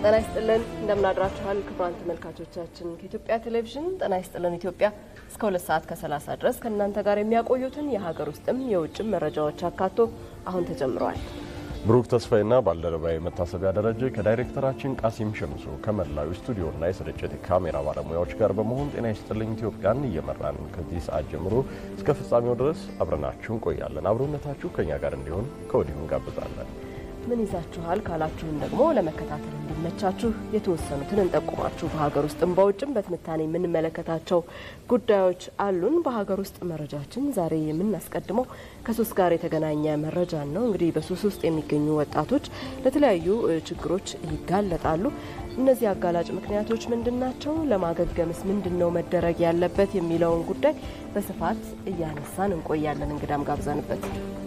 ጤና ይስጥልን እንደምናድራችኋል ክቡራን ተመልካቾቻችን ከኢትዮጵያ ቴሌቪዥን ጤና ይስጥልን ኢትዮጵያ እስከ ሁለት ሰዓት ከሰላሳ ድረስ ከእናንተ ጋር የሚያቆዩትን የሀገር ውስጥም የውጭም መረጃዎች አካቶ አሁን ተጀምረዋል። ብሩክ ተስፋዬና ባልደረባዊ መታሰቢያ ደረጀ ከዳይሬክተራችን ቃሲም ሸምሶ ከመላው ስቱዲዮና የስርጭት ካሜራ ባለሙያዎች ጋር በመሆን ጤና ይስጥልኝ ኢትዮጵያን እየመራን ከዚህ ሰዓት ጀምሮ እስከ ፍጻሜው ድረስ አብረናችሁ እንቆያለን። አብሮነታችሁ ከኛ ጋር እንዲሆን ከወዲሁ እንጋብዛለን። ምን ይዛችኋል ካላችሁን ደግሞ ለመከታተል እንዲመቻችሁ የተወሰኑትን እንጠቁማችሁ። በሀገር ውስጥም በውጭም በትንታኔ የምንመለከታቸው ጉዳዮች አሉን። በሀገር ውስጥ መረጃችን ዛሬ የምናስቀድመው ከሱስ ጋር የተገናኘ መረጃን ነው። እንግዲህ በሱስ ውስጥ የሚገኙ ወጣቶች ለተለያዩ ችግሮች ይጋለጣሉ። እነዚህ አጋላጭ ምክንያቶች ምንድን ናቸው? ለማገገምስ ምንድን ነው መደረግ ያለበት የሚለውን ጉዳይ በስፋት እያነሳን እንቆያለን። እንግዳም ጋብዘንበት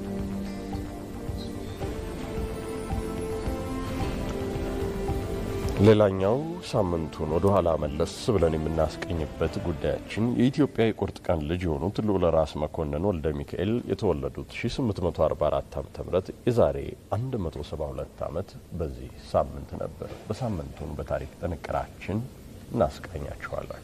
ሌላኛው ሳምንቱን ወደ ኋላ መለስ ብለን የምናስቀኝበት ጉዳያችን የኢትዮጵያ የቁርጥ ቀን ልጅ የሆኑት ልዑል ራስ መኮንን ወልደ ሚካኤል የተወለዱት 1844 ዓ ም የዛሬ 172 ዓመት በዚህ ሳምንት ነበር። በሳምንቱን በታሪክ ጥንቅራችን እናስቃኛችኋለን።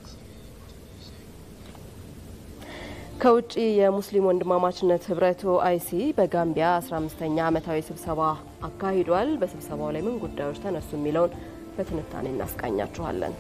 ከውጭ የሙስሊም ወንድማማችነት ህብረት ኦአይሲ በጋምቢያ 15ኛ ዓመታዊ ስብሰባ አካሂዷል። በስብሰባው ላይ ምን ጉዳዮች ተነሱ የሚለውን በትንታኔ እናስቃኛችኋለን።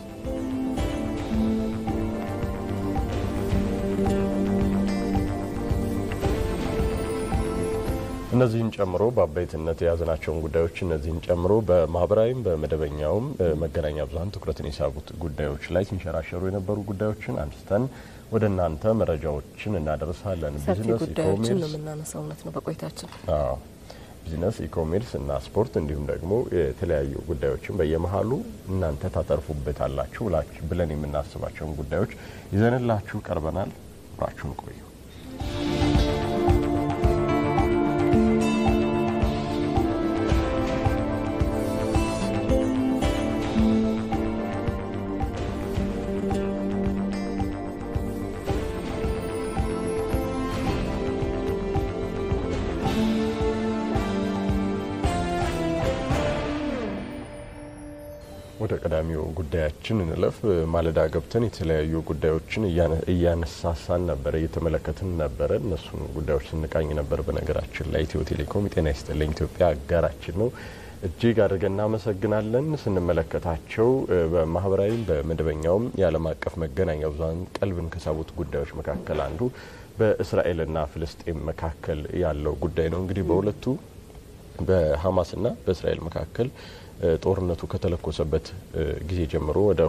እነዚህን ጨምሮ በአበይትነት የያዝናቸውን ጉዳዮች እነዚህን ጨምሮ በማህበራዊም በመደበኛውም መገናኛ ብዙኃን ትኩረትን የሳቡት ጉዳዮች ላይ ሲንሸራሸሩ የነበሩ ጉዳዮችን አንስተን ወደ እናንተ መረጃዎችን እናደርሳለን። ሰፊ ጉዳዮችን ነው የምናነሳው። እውነት ነው በቆይታችን ቢዝነስ፣ ኢኮሜርስ እና ስፖርት እንዲሁም ደግሞ የተለያዩ ጉዳዮችን በየመሀሉ እናንተ ታተርፉበታላችሁ ብለን የምናስባቸውን ጉዳዮች ይዘንላችሁ ቀርበናል። አብራችሁን ቆዩ። ወደ ቀዳሚው ጉዳያችን እንለፍ። ማለዳ ገብተን የተለያዩ ጉዳዮችን እያነሳሳን ነበረ፣ እየተመለከትን ነበረ። እነሱን ጉዳዮች ስንቃኝ ነበር። በነገራችን ላይ ኢትዮ ቴሌኮም የጤና ይስጥልኝ ኢትዮጵያ አጋራችን ነው። እጅግ አድርገን እናመሰግናለን። ስንመለከታቸው በማህበራዊም በመደበኛውም የዓለም አቀፍ መገናኛ ብዙኃን ቀልብን ከሳቡት ጉዳዮች መካከል አንዱ በእስራኤልና ፍልስጤም መካከል ያለው ጉዳይ ነው። እንግዲህ በሁለቱ በሀማስና በእስራኤል መካከል ጦርነቱ ከተለኮሰበት ጊዜ ጀምሮ ወደ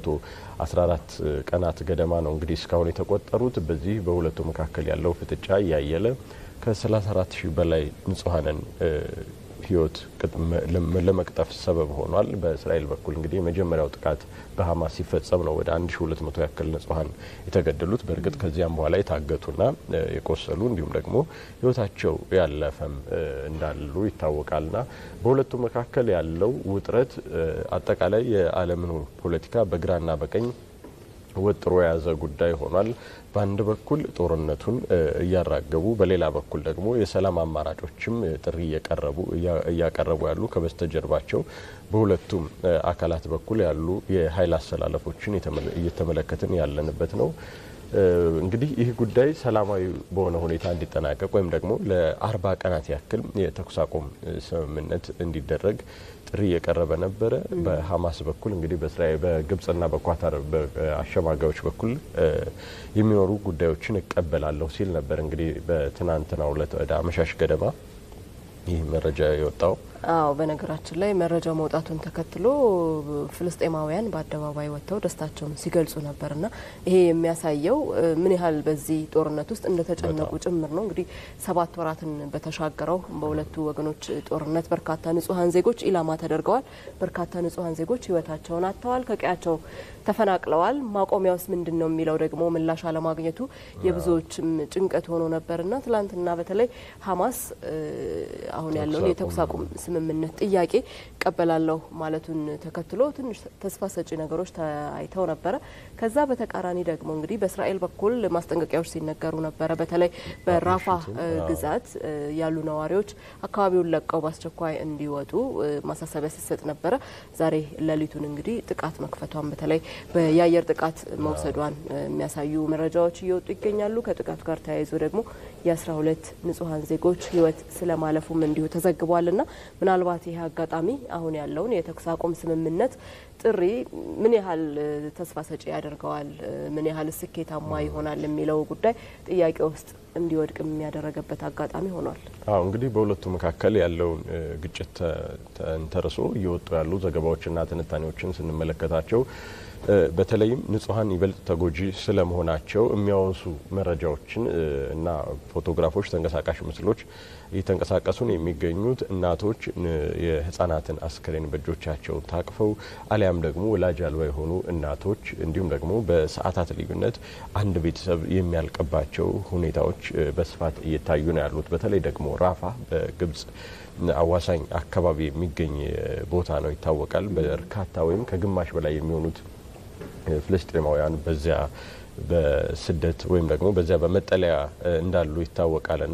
214 ቀናት ገደማ ነው እንግዲህ እስካሁን የተቆጠሩት። በዚህ በሁለቱ መካከል ያለው ፍጥጫ እያየለ ከ34 ሺህ በላይ ንጹሐንን ሕይወት ለመቅጠፍ ሰበብ ሆኗል። በእስራኤል በኩል እንግዲህ የመጀመሪያው ጥቃት በሀማስ ሲፈጸም ነው ወደ 1200 ያክል ንጹሐን የተገደሉት። በእርግጥ ከዚያም በኋላ የታገቱና የቆሰሉ እንዲሁም ደግሞ ሕይወታቸው ያለፈም እንዳሉ ይታወቃልና በሁለቱ መካከል ያለው ውጥረት አጠቃላይ የዓለምን ፖለቲካ በግራና በቀኝ ወጥሮ የያዘ ጉዳይ ሆኗል። በአንድ በኩል ጦርነቱን እያራገቡ በሌላ በኩል ደግሞ የሰላም አማራጮችም ጥሪ እያቀረቡ ያሉ ከበስተጀርባቸው በሁለቱም አካላት በኩል ያሉ የኃይል አሰላለፎችን እየተመለከትን ያለንበት ነው። እንግዲህ ይህ ጉዳይ ሰላማዊ በሆነ ሁኔታ እንዲጠናቀቅ ወይም ደግሞ ለአርባ ቀናት ያክል የተኩስ አቁም ስምምነት እንዲደረግ ጥሪ የቀረበ ነበረ። በሀማስ በኩል እንግዲህ በእስራኤል በግብጽና በኳታር አሸማጋዮች በኩል የሚኖሩ ጉዳዮችን እቀበላለሁ ሲል ነበር። እንግዲህ በትናንትናው ዕለት ወደ አመሻሽ ገደማ ይህ መረጃ የወጣው አዎ በነገራችን ላይ መረጃው መውጣቱን ተከትሎ ፍልስጤማውያን በአደባባይ ወጥተው ደስታቸውን ሲገልጹ ነበርና ይሄ የሚያሳየው ምን ያህል በዚህ ጦርነት ውስጥ እንደተጨነቁ ጭምር ነው። እንግዲህ ሰባት ወራትን በተሻገረው በሁለቱ ወገኖች ጦርነት በርካታ ንጹሐን ዜጎች ኢላማ ተደርገዋል። በርካታ ንጹሐን ዜጎች ሕይወታቸውን አጥተዋል፣ ከቀያቸው ተፈናቅለዋል። ማቆሚያውስ ምንድን ነው የሚለው ደግሞ ምላሽ አለማግኘቱ የብዙዎችም ጭንቀት ሆኖ ነበርና ትላንትና በተለይ ሀማስ አሁን ያለውን የተኩስ አቁም ስምምነት ጥያቄ እቀበላለሁ ማለቱን ተከትሎ ትንሽ ተስፋ ሰጪ ነገሮች ታይተው ነበረ። ከዛ በተቃራኒ ደግሞ እንግዲህ በእስራኤል በኩል ማስጠንቀቂያዎች ሲነገሩ ነበረ። በተለይ በራፋ ግዛት ያሉ ነዋሪዎች አካባቢውን ለቀው በአስቸኳይ እንዲወጡ ማሳሰቢያ ሲሰጥ ነበረ። ዛሬ ሌሊቱን እንግዲህ ጥቃት መክፈቷን በተለይ የአየር ጥቃት መውሰዷን የሚያሳዩ መረጃዎች እየወጡ ይገኛሉ። ከጥቃቱ ጋር ተያይዞ ደግሞ የአስራ ሁለት ንጹሐን ዜጎች ሕይወት ስለማለፉም እንዲሁ ተዘግቧልና ምናልባት ይህ አጋጣሚ አሁን ያለውን የተኩስ አቁም ስምምነት ጥሪ ምን ያህል ተስፋ ሰጪ ያደርገዋል፣ ምን ያህል ስኬታማ ይሆናል የሚለው ጉዳይ ጥያቄ ውስጥ እንዲወድቅ የሚያደረገበት አጋጣሚ ሆኗል። አዎ እንግዲህ በሁለቱ መካከል ያለውን ግጭት ተንተርሶ እየወጡ ያሉ ዘገባዎችና ትንታኔዎችን ስንመለከታቸው በተለይም ንጹሐን ይበልጥ ተጎጂ ስለመሆናቸው የሚያወሱ መረጃዎችን እና ፎቶግራፎች፣ ተንቀሳቃሽ ምስሎች እየተንቀሳቀሱ ነው የሚገኙት። እናቶች የህጻናትን አስክሬን በእጆቻቸው ታቅፈው አሊያም ደግሞ ወላጅ አልባ የሆኑ እናቶች እንዲሁም ደግሞ በሰዓታት ልዩነት አንድ ቤተሰብ የሚያልቅባቸው ሁኔታዎች በስፋት እየታዩ ነው ያሉት። በተለይ ደግሞ ራፋ በግብጽ አዋሳኝ አካባቢ የሚገኝ ቦታ ነው ይታወቃል። በርካታ ወይም ከግማሽ በላይ የሚሆኑት ፍልስጤማውያን በዚያ በስደት ወይም ደግሞ በዚያ በመጠለያ እንዳሉ ይታወቃልና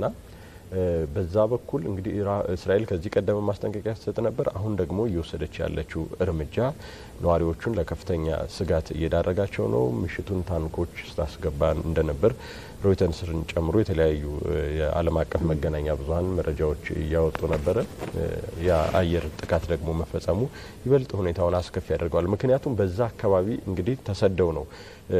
በዛ በኩል እንግዲህ እስራኤል ከዚህ ቀደም ማስጠንቀቂያ ስትሰጥ ነበር። አሁን ደግሞ እየወሰደች ያለችው እርምጃ ነዋሪዎቹን ለከፍተኛ ስጋት እየዳረጋቸው ነው። ምሽቱን ታንኮች ስታስገባ እንደነበር ሮይተርስን ጨምሮ የተለያዩ የዓለም አቀፍ መገናኛ ብዙኃን መረጃዎች እያወጡ ነበረ። የአየር ጥቃት ደግሞ መፈጸሙ ይበልጥ ሁኔታውን አስከፊ ያደርገዋል። ምክንያቱም በዛ አካባቢ እንግዲህ ተሰደው ነው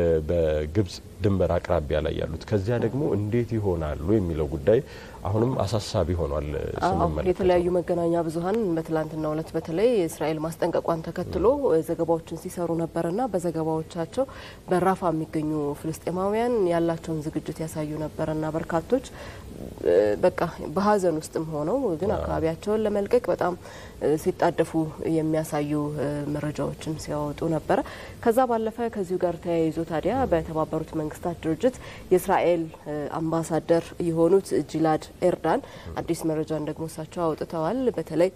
በግብጽ ድንበር አቅራቢያ ላይ ያሉት። ከዚያ ደግሞ እንዴት ይሆናሉ የሚለው ጉዳይ አሁንም አሳሳቢ ሆኗል። ስንመለከት የተለያዩ መገናኛ ብዙኃን በትላንትናው ዕለት በተለይ እስራኤል ማስጠንቀቋን ተከትሎ ዘገባዎችን ሲሰሩ ነበርና በዘገባዎቻቸው በራፋ የሚገኙ ፍልስጤማውያን ያላቸውን ዝግጅት ያሳዩ ነበርና በርካቶች በቃ በሀዘን ውስጥም ሆነው ግን አካባቢያቸውን ለመልቀቅ በጣም ሲጣደፉ የሚያሳዩ መረጃዎችን ሲያወጡ ነበረ። ከዛ ባለፈ ከዚሁ ጋር ተያይዞ ታዲያ በተባበሩት መንግስታት ድርጅት የእስራኤል አምባሳደር የሆኑት ጂላድ ኤርዳን አዲስ መረጃን ደግሞ እሳቸው አውጥተዋል። በተለይ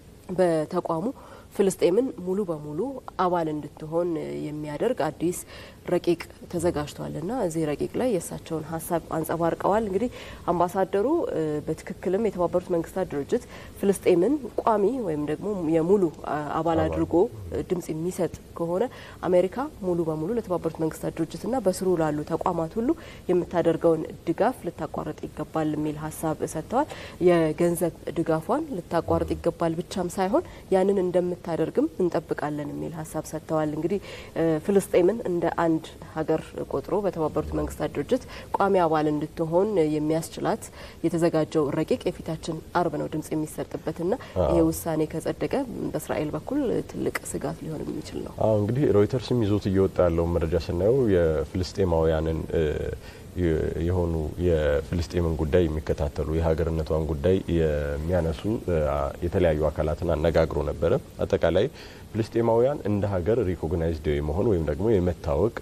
በተቋሙ ፍልስጤምን ሙሉ በሙሉ አባል እንድትሆን የሚያደርግ አዲስ ረቂቅ ተዘጋጅቷልና እዚህ ረቂቅ ላይ የእሳቸውን ሀሳብ አንጸባርቀዋል። እንግዲህ አምባሳደሩ በትክክልም የተባበሩት መንግስታት ድርጅት ፍልስጤምን ቋሚ ወይም ደግሞ የሙሉ አባል አድርጎ ድምጽ የሚሰጥ ከሆነ አሜሪካ ሙሉ በሙሉ ለተባበሩት መንግስታት ድርጅትና በስሩ ላሉ ተቋማት ሁሉ የምታደርገውን ድጋፍ ልታቋርጥ ይገባል የሚል ሀሳብ ሰጥተዋል። የገንዘብ ድጋፏን ልታቋርጥ ይገባል ብቻም ሳይሆን ያንን እንደምታደርግም እንጠብቃለን የሚል ሀሳብ ሰጥተዋል። እንግዲህ ፍልስጤምን እንደ አንድ ሀገር ቆጥሮ በተባበሩት መንግስታት ድርጅት ቋሚ አባል እንድትሆን የሚያስችላት የተዘጋጀው ረቂቅ የፊታችን አርብ ነው ድምጽ የሚሰጥበትና ይሄ ውሳኔ ከጸደቀ በእስራኤል በኩል ትልቅ ስጋት ሊሆን የሚችል ነው። አዎ እንግዲህ ሮይተርስም ይዞት እየወጣ ያለውን መረጃ ስናየው የፍልስጤማውያንን የሆኑ የፍልስጤምን ጉዳይ የሚከታተሉ የሀገርነቷን ጉዳይ የሚያነሱ የተለያዩ አካላትን አነጋግሮ ነበረ። አጠቃላይ ፍልስጤማውያን እንደ ሀገር ሪኮግናይዝድ የመሆን ወይም ደግሞ የመታወቅ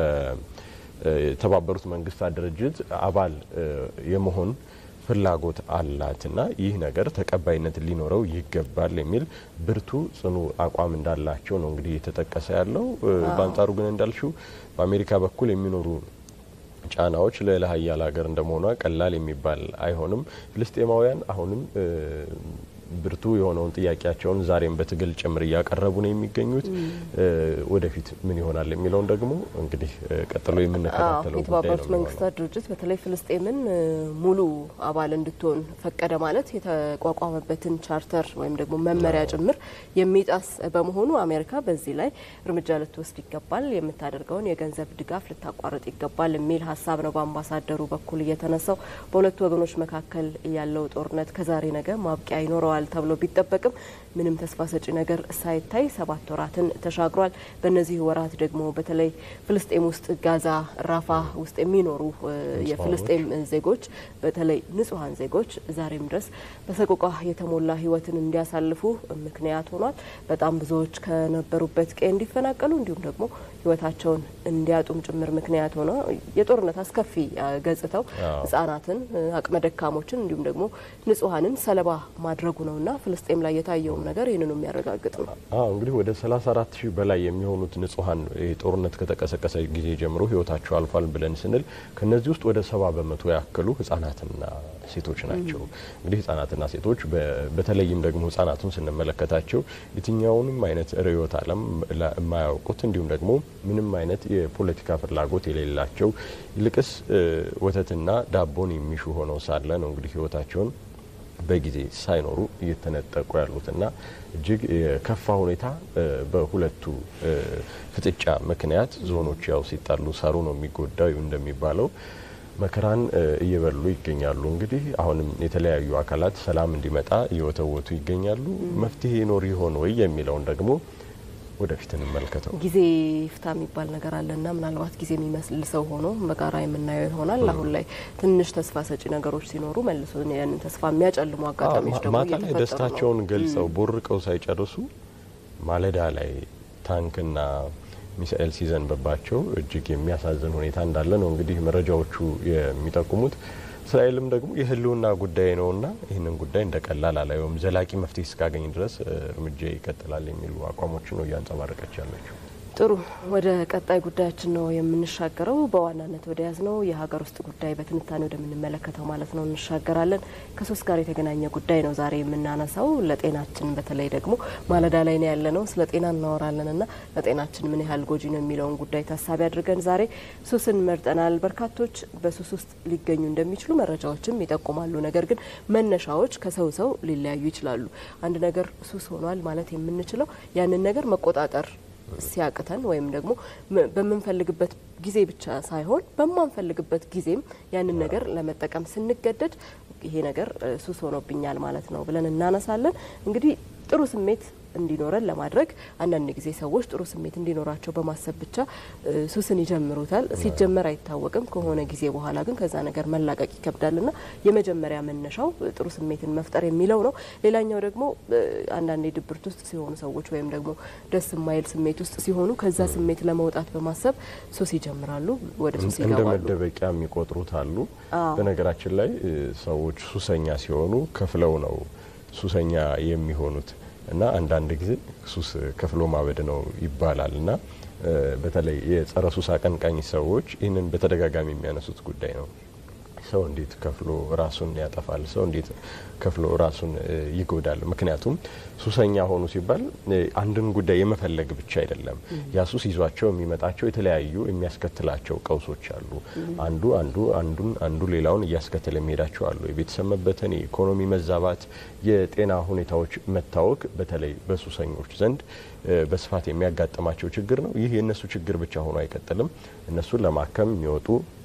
በተባበሩት መንግስታት ድርጅት አባል የመሆን ፍላጎት አላትና ይህ ነገር ተቀባይነት ሊኖረው ይገባል የሚል ብርቱ ጽኑ አቋም እንዳላቸው ነው እንግዲህ የተጠቀሰ ያለው። በአንጻሩ ግን እንዳልሽው በአሜሪካ በኩል የሚኖሩ ጫናዎች ልዕለ ሀያል ሀገር እንደመሆኗ ቀላል የሚባል አይሆንም። ፍልስጤማውያን አሁንም ብርቱ የሆነውን ጥያቄያቸውን ዛሬም በትግል ጭምር እያቀረቡ ነው የሚገኙት። ወደፊት ምን ይሆናል የሚለውን ደግሞ እንግዲህ ቀጥሎ የምንከታተለው ጉዳይ የተባበሩት ነው መንግስታት ድርጅት በተለይ ፍልስጤምን ሙሉ አባል እንድትሆን ፈቀደ ማለት የተቋቋመበትን ቻርተር ወይም ደግሞ መመሪያ ጭምር የሚጣስ በመሆኑ አሜሪካ በዚህ ላይ እርምጃ ልትወስድ ይገባል፣ የምታደርገውን የገንዘብ ድጋፍ ልታቋርጥ ይገባል የሚል ሀሳብ ነው በአምባሳደሩ በኩል እየተነሳው። በሁለቱ ወገኖች መካከል ያለው ጦርነት ከዛሬ ነገ ማብቂያ ይኖረዋል ተብሎ ቢጠበቅም ምንም ተስፋ ሰጪ ነገር ሳይታይ ሰባት ወራትን ተሻግሯል። በእነዚህ ወራት ደግሞ በተለይ ፍልስጤም ውስጥ ጋዛ ራፋ ውስጥ የሚኖሩ የፍልስጤም ዜጎች በተለይ ንጹሐን ዜጎች ዛሬም ድረስ በሰቆቃ የተሞላ ሕይወትን እንዲያሳልፉ ምክንያት ሆኗል። በጣም ብዙዎች ከነበሩበት ቀይ እንዲፈናቀሉ እንዲሁም ደግሞ ሕይወታቸውን እንዲያጡም ጭምር ምክንያት ሆነ የጦርነት አስከፊ ገጽታው ሕጻናትን፣ አቅመ ደካሞችን እንዲሁም ደግሞ ንጹሐንን ሰለባ ማድረጉ ነውና ፍልስጤም ላይ የታየውም ነገር ይህንኑ የሚያረጋግጥ ነው። አዎ እንግዲህ ወደ 34 ሺህ በላይ የሚሆኑት ንጹሐን ጦርነት ከተቀሰቀሰ ጊዜ ጀምሮ ህይወታቸው አልፏል ብለን ስንል ከነዚህ ውስጥ ወደ ሰባ በመቶ ያክሉ ህጻናትና ሴቶች ናቸው። እንግዲህ ህጻናትና ሴቶች በተለይም ደግሞ ህጻናቱን ስንመለከታቸው የትኛውንም አይነት ርዕዮተ ዓለም የማያውቁት እንዲሁም ደግሞ ምንም አይነት የፖለቲካ ፍላጎት የሌላቸው ይልቅስ ወተትና ዳቦን የሚሹ ሆነው ሳለ ነው እንግዲህ ህይወታቸውን በጊዜ ሳይኖሩ እየተነጠቁ ያሉትና እጅግ የከፋ ሁኔታ በሁለቱ ፍጥጫ ምክንያት ዞኖች ያው ሲጣሉ ሳሩ ነው የሚጎዳው እንደሚባለው መከራን እየበሉ ይገኛሉ። እንግዲህ አሁንም የተለያዩ አካላት ሰላም እንዲመጣ እየወተወቱ ይገኛሉ። መፍትሄ ይኖር ይሆን ወይ የሚለውን ደግሞ ወደፊት እንመልከተው። ጊዜ ይፍታ የሚባል ነገር አለና ምናልባት ጊዜ የሚመስል ሰው ሆኖ በጋራ የምናየው ይሆናል። አሁን ላይ ትንሽ ተስፋ ሰጪ ነገሮች ሲኖሩ መልሶ ያንን ተስፋ የሚያጨልሙ አጋጣሚዎች ደግሞ ማታ ላይ ደስታቸውን ገልጸው ቦርቀው ሳይጨርሱ ማለዳ ላይ ታንክና ሚሳኤል ሲዘንብባቸው እጅግ የሚያሳዝን ሁኔታ እንዳለ ነው እንግዲህ መረጃዎቹ የሚጠቁሙት። እስራኤልም ደግሞ የህልውና ጉዳይ ነውና ይህንን ጉዳይ እንደ ቀላል አላየውም፣ ዘላቂ መፍትሄ እስካገኝ ድረስ እርምጃ ይቀጥላል የሚሉ አቋሞችን ነው እያንጸባረቀች ያለችው። ጥሩ ወደ ቀጣይ ጉዳያችን ነው የምንሻገረው። በዋናነት ወደ ያዝ ነው የሀገር ውስጥ ጉዳይ በትንታኔ ወደምንመለከተው ማለት ነው እንሻገራለን። ከሶስት ጋር የተገናኘ ጉዳይ ነው ዛሬ የምናነሳው። ለጤናችን በተለይ ደግሞ ማለዳ ላይ ነው ያለ ነው ስለ ጤና እናወራለን እና ለጤናችን ምን ያህል ጎጂ ነው የሚለውን ጉዳይ ታሳቢ አድርገን ዛሬ ሱስን መርጠናል። በርካቶች በሱስ ውስጥ ሊገኙ እንደሚችሉ መረጃዎችም ይጠቁማሉ። ነገር ግን መነሻዎች ከሰው ሰው ሊለያዩ ይችላሉ። አንድ ነገር ሱስ ሆኗል ማለት የምንችለው ያንን ነገር መቆጣጠር ሲያቅተን ወይም ደግሞ በምንፈልግበት ጊዜ ብቻ ሳይሆን በማንፈልግበት ጊዜም ያንን ነገር ለመጠቀም ስንገደድ ይሄ ነገር ሱስ ሆኖብኛል ማለት ነው ብለን እናነሳለን። እንግዲህ ጥሩ ስሜት እንዲኖረን ለማድረግ አንዳንድ ጊዜ ሰዎች ጥሩ ስሜት እንዲኖራቸው በማሰብ ብቻ ሱስን ይጀምሩታል። ሲጀመር አይታወቅም። ከሆነ ጊዜ በኋላ ግን ከዛ ነገር መላቀቅ ይከብዳልና የመጀመሪያ መነሻው ጥሩ ስሜትን መፍጠር የሚለው ነው። ሌላኛው ደግሞ አንዳንዴ ድብርት ውስጥ ሲሆኑ ሰዎች ወይም ደግሞ ደስ የማይል ስሜት ውስጥ ሲሆኑ ከዛ ስሜት ለመውጣት በማሰብ ሱስ ይጀምራሉ፣ ወደ ሱስ እንደ ይገባሉ። መደበቂያ የሚቆጥሩት አሉ። በነገራችን ላይ ሰዎች ሱሰኛ ሲሆኑ ከፍለው ነው ሱሰኛ የሚሆኑት እና አንዳንድ ጊዜ ሱስ ከፍሎ ማበድ ነው ይባላል እና በተለይ የጸረ ሱስ አቀንቃኝ ሰዎች ይህንን በተደጋጋሚ የሚያነሱት ጉዳይ ነው። ሰው እንዴት ከፍሎ ራሱን ያጠፋል? ሰው እንዴት ከፍሎ ራሱን ይጎዳል? ምክንያቱም ሱሰኛ ሆኑ ሲባል አንድን ጉዳይ የመፈለግ ብቻ አይደለም። ያ ሱስ ይዟቸው የሚመጣቸው የተለያዩ የሚያስከትላቸው ቀውሶች አሉ። አንዱ አንዱ አንዱን አንዱ ሌላውን እያስከተለ የሚሄዳቸው አሉ። የቤተሰብ መበተን፣ የኢኮኖሚ መዛባት፣ የጤና ሁኔታዎች መታወክ በተለይ በሱሰኞች ዘንድ በስፋት የሚያጋጥማቸው ችግር ነው። ይህ የእነሱ ችግር ብቻ ሆኖ አይቀጥልም። እነሱን ለማከም የሚወጡ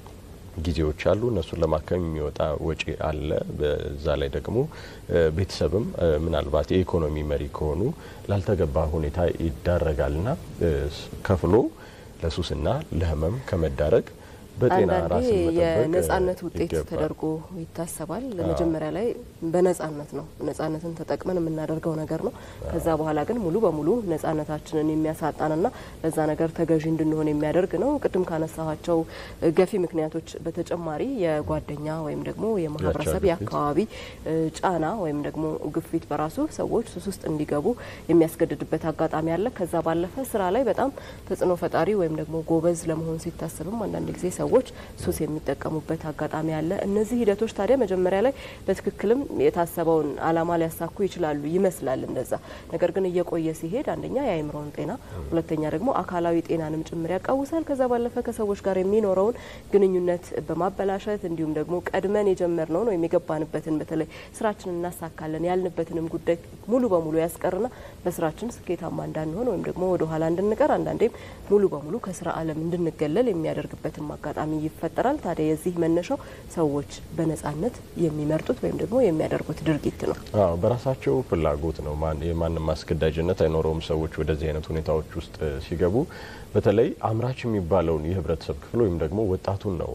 ጊዜዎች አሉ። እነሱን ለማከም የሚወጣ ወጪ አለ። በዛ ላይ ደግሞ ቤተሰብም ምናልባት የኢኮኖሚ መሪ ከሆኑ ላልተገባ ሁኔታ ይዳረጋልና ከፍሎ ለሱስና ለሕመም ከመዳረግ በጤና አንዳንዴ ራስን መጠበቅ የነጻነት ውጤት ይገባል። ተደርጎ ይታሰባል። መጀመሪያ ላይ በነጻነት ነው ነጻነትን ተጠቅመን የምናደርገው ነገር ነው። ከዛ በኋላ ግን ሙሉ በሙሉ ነጻነታችንን የሚያሳጣንና ለዛ ነገር ተገዢ እንድንሆን የሚያደርግ ነው። ቅድም ካነሳኋቸው ገፊ ምክንያቶች በተጨማሪ የጓደኛ ወይም ደግሞ የማህበረሰብ ግፊት። የአካባቢ ጫና ወይም ደግሞ ግፊት በራሱ ሰዎች ሱስ ውስጥ እንዲገቡ የሚያስገድድበት አጋጣሚ አለ። ከዛ ባለፈ ስራ ላይ በጣም ተጽዕኖ ፈጣሪ ወይም ደግሞ ጎበዝ ለመሆን ሲታሰብም አንዳንድ ጊዜ ሰዎች ሱስ የሚጠቀሙበት አጋጣሚ አለ። እነዚህ ሂደቶች ታዲያ መጀመሪያ ላይ በትክክልም የታሰበውን ዓላማ ሊያሳኩ ይችላሉ ይመስላል እንደዛ። ነገር ግን እየቆየ ሲሄድ አንደኛ የአእምሮን ጤና፣ ሁለተኛ ደግሞ አካላዊ ጤናንም ጭምር ያቃውሳል። ከዛ ባለፈ ከሰዎች ጋር የሚኖረውን ግንኙነት በማበላሸት እንዲሁም ደግሞ ቀድመን የጀመርነውን ወይም የገባንበትን በተለይ ስራችንን እናሳካለን ያልንበትንም ጉዳይ ሙሉ በሙሉ ያስቀርና በስራችን ስኬታማ እንዳንሆን ወይም ደግሞ ወደ ኋላ እንድንቀር አንዳንዴም ሙሉ በሙሉ ከስራ ዓለም እንድንገለል የሚያደርግበትም አጋጣሚ ይፈጠራል። ታዲያ የዚህ መነሻው ሰዎች በነጻነት የሚመርጡት ወይም ደግሞ የሚያደርጉት ድርጊት ነው። አዎ በራሳቸው ፍላጎት ነው። ማን የማንም ማስገዳጅነት አይኖረውም። ሰዎች ወደዚህ አይነት ሁኔታዎች ውስጥ ሲገቡ በተለይ አምራች የሚባለውን የህብረተሰብ ክፍል ወይም ደግሞ ወጣቱን ነው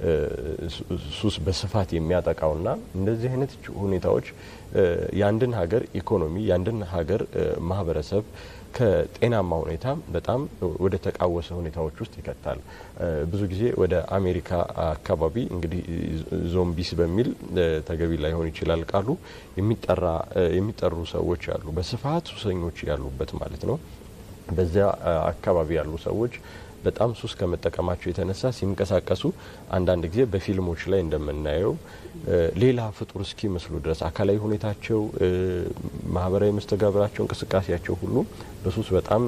ሱስ በስፋት የሚያጠቃውና እንደዚህ አይነት ሁኔታዎች የአንድን ሀገር ኢኮኖሚ የአንድን ሀገር ማህበረሰብ ከጤናማ ሁኔታ በጣም ወደ ተቃወሰ ሁኔታዎች ውስጥ ይከታል። ብዙ ጊዜ ወደ አሜሪካ አካባቢ እንግዲህ ዞምቢስ በሚል ተገቢ ላይሆን ይችላል ቃሉ የሚጠራ የሚጠሩ ሰዎች አሉ፣ በስፋት ሱሰኞች ያሉበት ማለት ነው። በዚያ አካባቢ ያሉ ሰዎች በጣም ሱስ ከመጠቀማቸው የተነሳ ሲንቀሳቀሱ አንዳንድ ጊዜ በፊልሞች ላይ እንደምናየው ሌላ ፍጡር እስኪመስሉ ድረስ አካላዊ ሁኔታቸው፣ ማህበራዊ መስተጋብራቸው፣ እንቅስቃሴያቸው ሁሉ በሱስ በጣም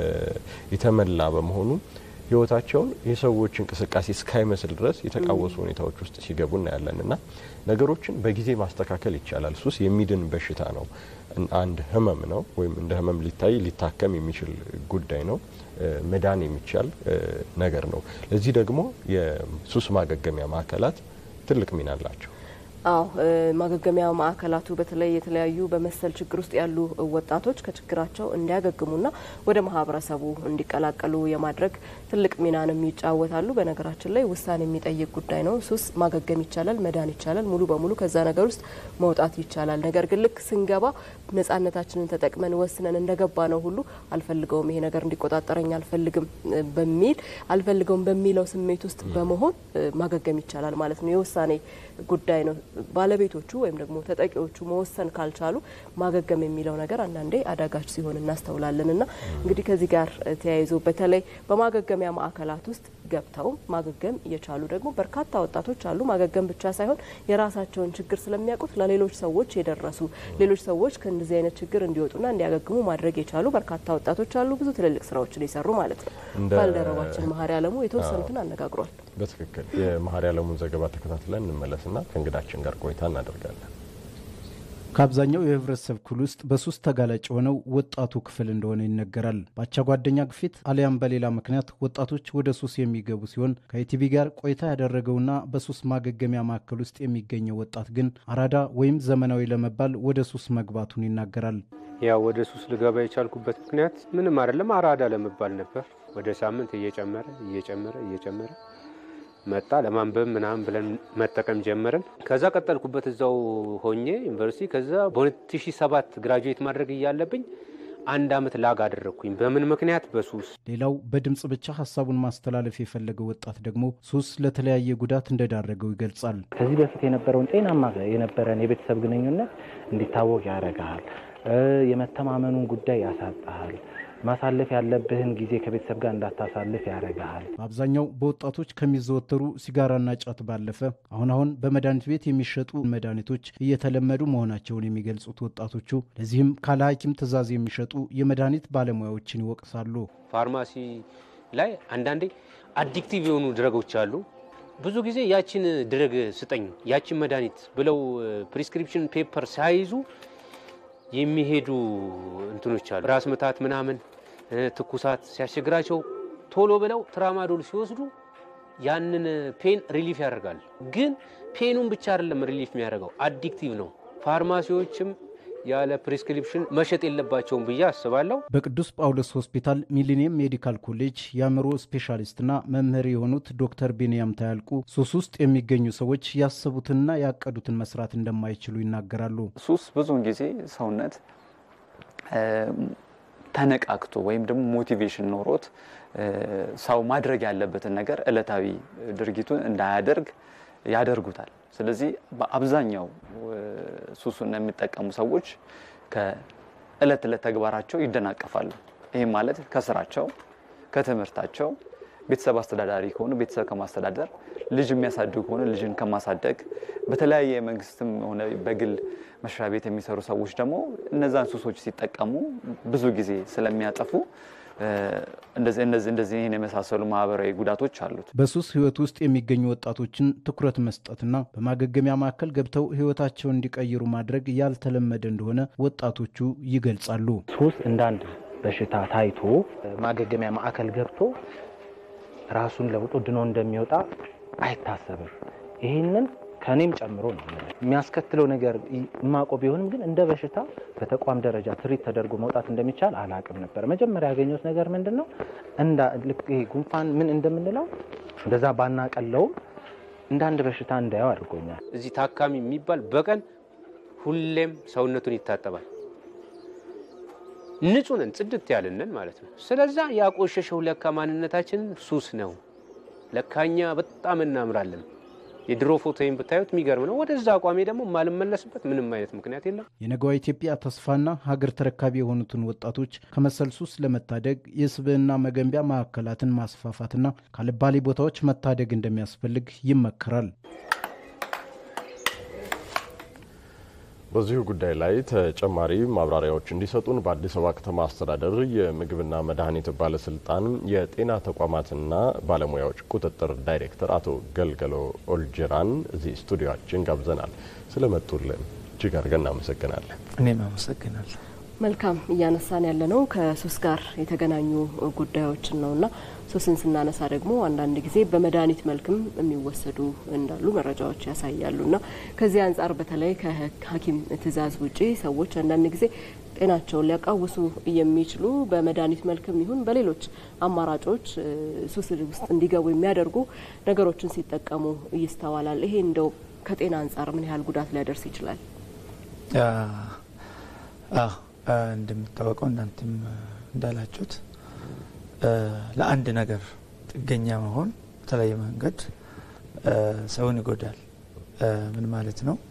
የተመላ በመሆኑ ህይወታቸውን የሰዎች እንቅስቃሴ እስካይመስል ድረስ የተቃወሱ ሁኔታዎች ውስጥ ሲገቡ እናያለን እና ነገሮችን በጊዜ ማስተካከል ይቻላል። ሱስ የሚድን በሽታ ነው። አንድ ህመም ነው ወይም እንደ ህመም ሊታይ ሊታከም የሚችል ጉዳይ ነው። መዳን የሚቻል ነገር ነው። ለዚህ ደግሞ የሱስ ማገገሚያ ማዕከላት ትልቅ ሚና አላቸው። አዎ ማገገሚያ ማዕከላቱ በተለይ የተለያዩ በመሰል ችግር ውስጥ ያሉ ወጣቶች ከችግራቸው እንዲያገግሙና ወደ ማህበረሰቡ እንዲቀላቀሉ የማድረግ ትልቅ ሚናንም ይጫወታሉ። በነገራችን ላይ ውሳኔ የሚጠይቅ ጉዳይ ነው። ሱስ ማገገም ይቻላል፣ መዳን ይቻላል፣ ሙሉ በሙሉ ከዛ ነገር ውስጥ መውጣት ይቻላል። ነገር ግን ልክ ስንገባ ነጻነታችንን ተጠቅመን ወስነን እንደገባ ነው ሁሉ አልፈልገውም፣ ይሄ ነገር እንዲቆጣጠረኝ አልፈልግም በሚል አልፈልገውም በሚለው ስሜት ውስጥ በመሆን ማገገም ይቻላል ማለት ነው። የውሳኔ ጉዳይ ነው። ባለቤቶቹ ወይም ደግሞ ተጠቂዎቹ መወሰን ካልቻሉ ማገገም የሚለው ነገር አንዳንዴ አዳጋች ሲሆን እናስተውላለን። እና እንግዲህ ከዚህ ጋር ተያይዞ በተለይ በማገገሚያ ማዕከላት ውስጥ ገብተው ማገገም የቻሉ ደግሞ በርካታ ወጣቶች አሉ። ማገገም ብቻ ሳይሆን የራሳቸውን ችግር ስለሚያውቁት ለሌሎች ሰዎች የደረሱ ሌሎች ሰዎች ከእንደዚህ አይነት ችግር እንዲወጡና እንዲያገግሙ ማድረግ የቻሉ በርካታ ወጣቶች አሉ። ብዙ ትልልቅ ስራዎችን የሰሩ ማለት ነው። ባልደረባችን መሀሪ አለሙ የተወሰኑትን አነጋግሯል። በትክክል የመሀሪ አለሙን ዘገባ ተከታትለን እንመለስና ከእንግዳችን ጋር ቆይታ እናደርጋለን። ከአብዛኛው የህብረተሰብ ክፍል ውስጥ በሱስ ተጋላጭ የሆነው ወጣቱ ክፍል እንደሆነ ይነገራል። በአቻ ጓደኛ ግፊት አሊያም በሌላ ምክንያት ወጣቶች ወደ ሱስ የሚገቡ ሲሆን ከኢቲቪ ጋር ቆይታ ያደረገውና በሱስ ማገገሚያ ማዕከል ውስጥ የሚገኘው ወጣት ግን አራዳ ወይም ዘመናዊ ለመባል ወደ ሱስ መግባቱን ይናገራል። ያው ወደ ሱስ ልገባ የቻልኩበት ምክንያት ምንም አይደለም፣ አራዳ ለመባል ነበር። ወደ ሳምንት እየጨመረ እየጨመረ እየጨመረ መጣ። ለማንበብ ምናምን ብለን መጠቀም ጀመርን። ከዛ ቀጠልኩበት እዛው ሆኜ ዩኒቨርሲቲ። ከዛ በ2007 ግራጁዌት ማድረግ እያለብኝ አንድ አመት ላግ አደረግኩኝ። በምን ምክንያት? በሱስ። ሌላው በድምፅ ብቻ ሀሳቡን ማስተላለፍ የፈለገው ወጣት ደግሞ ሱስ ለተለያየ ጉዳት እንደዳረገው ይገልጻል። ከዚህ በፊት የነበረውን ጤናማ የነበረን የቤተሰብ ግንኙነት እንዲታወቅ ያደርግሃል። የመተማመኑን ጉዳይ ያሳጣሃል። ማሳለፍ ያለብህን ጊዜ ከቤተሰብ ጋር እንዳታሳልፍ ያደርግሃል። በአብዛኛው በወጣቶች ከሚዘወተሩ ሲጋራና ጫት ባለፈ አሁን አሁን በመድኃኒት ቤት የሚሸጡ መድኃኒቶች እየተለመዱ መሆናቸውን የሚገልጹት ወጣቶቹ ለዚህም ካለ ሐኪም ትዕዛዝ የሚሸጡ የመድኃኒት ባለሙያዎችን ይወቅሳሉ። ፋርማሲ ላይ አንዳንዴ አዲክቲቭ የሆኑ ድረጎች አሉ። ብዙ ጊዜ ያችን ድረግ ስጠኝ፣ ያችን መድኃኒት ብለው ፕሪስክሪፕሽን ፔፐር ሳይዙ የሚሄዱ እንትኖች አሉ። ራስ ምታት ምናምን ትኩሳት ሲያስቸግራቸው ቶሎ ብለው ትራማዶል ሲወስዱ ያንን ፔን ሪሊፍ ያደርጋል። ግን ፔኑን ብቻ አይደለም ሪሊፍ የሚያደርገው አዲክቲቭ ነው። ፋርማሲዎችም ያለ ፕሪስክሪፕሽን መሸጥ የለባቸውም ብዬ አስባለሁ። በቅዱስ ጳውሎስ ሆስፒታል ሚሊኒየም ሜዲካል ኮሌጅ የአእምሮ ስፔሻሊስትና መምህር የሆኑት ዶክተር ቤንያም ታያልቁ ሱስ ውስጥ የሚገኙ ሰዎች ያሰቡትንና ያቀዱትን መስራት እንደማይችሉ ይናገራሉ። ሱስ ብዙውን ጊዜ ሰውነት ተነቃቅቶ ወይም ደግሞ ሞቲቬሽን ኖሮት ሰው ማድረግ ያለበትን ነገር እለታዊ ድርጊቱን እንዳያደርግ ያደርጉታል። ስለዚህ በአብዛኛው ሱሱን የሚጠቀሙ ሰዎች ከእለት እለት ተግባራቸው ይደናቀፋሉ። ይህም ማለት ከስራቸው፣ ከትምህርታቸው፣ ቤተሰብ አስተዳዳሪ ከሆኑ ቤተሰብ ከማስተዳደር፣ ልጅ የሚያሳድጉ ከሆነ ልጅን ከማሳደግ፣ በተለያየ የመንግስትም ሆነ በግል መስሪያ ቤት የሚሰሩ ሰዎች ደግሞ እነዛን ሱሶች ሲጠቀሙ ብዙ ጊዜ ስለሚያጠፉ እንደዚህ እንደዚህ ይህን የመሳሰሉ ማህበራዊ ጉዳቶች አሉት። በሱስ ህይወት ውስጥ የሚገኙ ወጣቶችን ትኩረት መስጠትና በማገገሚያ ማዕከል ገብተው ህይወታቸውን እንዲቀይሩ ማድረግ ያልተለመደ እንደሆነ ወጣቶቹ ይገልጻሉ። ሱስ እንዳንድ በሽታ ታይቶ ማገገሚያ ማዕከል ገብቶ ራሱን ለውጦ ድኖ እንደሚወጣ አይታሰብም። ይህንን ከእኔም ጨምሮ ነው የሚያስከትለው ነገር የማውቀው ቢሆንም ግን እንደ በሽታ በተቋም ደረጃ ትሪት ተደርጎ መውጣት እንደሚቻል አላቅም ነበር። መጀመሪያ ያገኘሁት ነገር ምንድን ነው እንዳ ልክ ይሄ ጉንፋን ምን እንደምንለው እንደዛ ባናቀለውም እንደ አንድ በሽታ እንዳየው አድርጎኛል። እዚህ ታካሚ የሚባል በቀን ሁሌም ሰውነቱን ይታጠባል። ንጹህ ነን፣ ጽድት ያልነን ማለት ነው። ስለዛ ያቆሸሸው ለካ ማንነታችንን ሱስ ነው። ለካኛ በጣም እናምራለን። የድሮ ፎቶዬን ብታዩት የሚገርም ነው። ወደዛ አቋሜ ደግሞ የማልመለስበት ምንም አይነት ምክንያት የለም። የነገዋ ኢትዮጵያ ተስፋና ሀገር ተረካቢ የሆኑትን ወጣቶች ከመሰል ሱስ ለመታደግ የስብዕና መገንቢያ ማዕከላትን ማስፋፋትና ካልባሌ ቦታዎች መታደግ እንደሚያስፈልግ ይመከራል። በዚሁ ጉዳይ ላይ ተጨማሪ ማብራሪያዎች እንዲሰጡን በአዲስ አበባ ከተማ አስተዳደር የምግብና መድኃኒት ባለስልጣን የጤና ተቋማትና ባለሙያዎች ቁጥጥር ዳይሬክተር አቶ ገልገሎ ኦልጅራን እዚህ ስቱዲዮችን ጋብዘናል። ስለመጡልን እጅግ አድርገን እናመሰግናለን። እኔም አመሰግናለሁ። መልካም እያነሳን ያለ ነው ከሱስ ጋር የተገናኙ ጉዳዮችን ነውና ሱስን ስናነሳ ደግሞ አንዳንድ ጊዜ በመድኃኒት መልክም የሚወሰዱ እንዳሉ መረጃዎች ያሳያሉና ከዚህ አንጻር በተለይ ከሐኪም ትዕዛዝ ውጪ ሰዎች አንዳንድ ጊዜ ጤናቸውን ሊያቃውሱ የሚችሉ በመድኃኒት መልክም ይሁን በሌሎች አማራጮች ሱስ ውስጥ እንዲገቡ የሚያደርጉ ነገሮችን ሲጠቀሙ ይስተዋላል። ይሄ እንደው ከጤና አንጻር ምን ያህል ጉዳት ሊያደርስ ይችላል? እንደሚታወቀው እናንተም እንዳላችሁት ለአንድ ነገር ጥገኛ መሆን በተለያየ መንገድ ሰውን ይጎዳል። ምን ማለት ነው?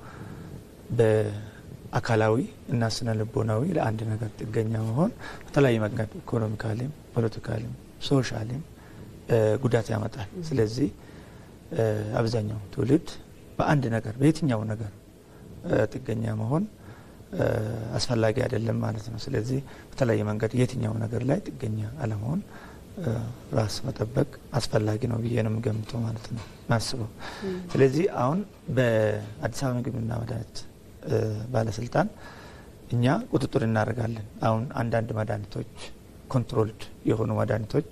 በአካላዊ እና ስነ ልቦናዊ ለአንድ ነገር ጥገኛ መሆን በተለያየ መንገድ ኢኮኖሚካሊም፣ ፖለቲካሊም፣ ሶሻሊም ጉዳት ያመጣል። ስለዚህ አብዛኛው ትውልድ በአንድ ነገር በየትኛው ነገር ጥገኛ መሆን አስፈላጊ አይደለም ማለት ነው። ስለዚህ በተለያየ መንገድ የትኛው ነገር ላይ ጥገኛ አለመሆን ራስ መጠበቅ አስፈላጊ ነው ብዬ ነው የምገምተው ማለት ነው ማስበው። ስለዚህ አሁን በአዲስ አበባ ምግብና መድኃኒት ባለስልጣን እኛ ቁጥጥር እናደርጋለን። አሁን አንዳንድ መድኃኒቶች ኮንትሮልድ የሆኑ መድኃኒቶች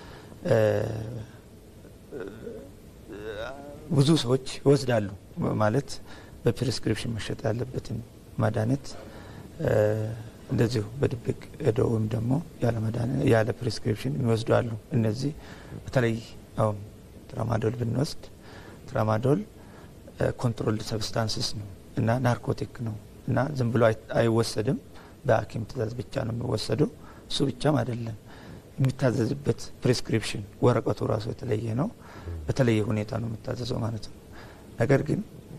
ብዙ ሰዎች ይወስዳሉ ማለት በፕሪስክሪፕሽን መሸጥ ያለበትን መድኃኒት እንደዚሁ በድብቅ ሄዶ ወይም ደግሞ ያለ ፕሪስክሪፕሽን የሚወስዱ አሉ። እነዚህ በተለይ አሁን ትራማዶል ብንወስድ ትራማዶል ኮንትሮልድ ሰብስታንስስ ነው እና ናርኮቲክ ነው እና ዝም ብሎ አይወሰድም። በሐኪም ትእዛዝ ብቻ ነው የሚወሰደው። እሱ ብቻም አይደለም የሚታዘዝበት ፕሪስክሪፕሽን ወረቀቱ ራሱ የተለየ ነው። በተለየ ሁኔታ ነው የሚታዘዘው ማለት ነው። ነገር ግን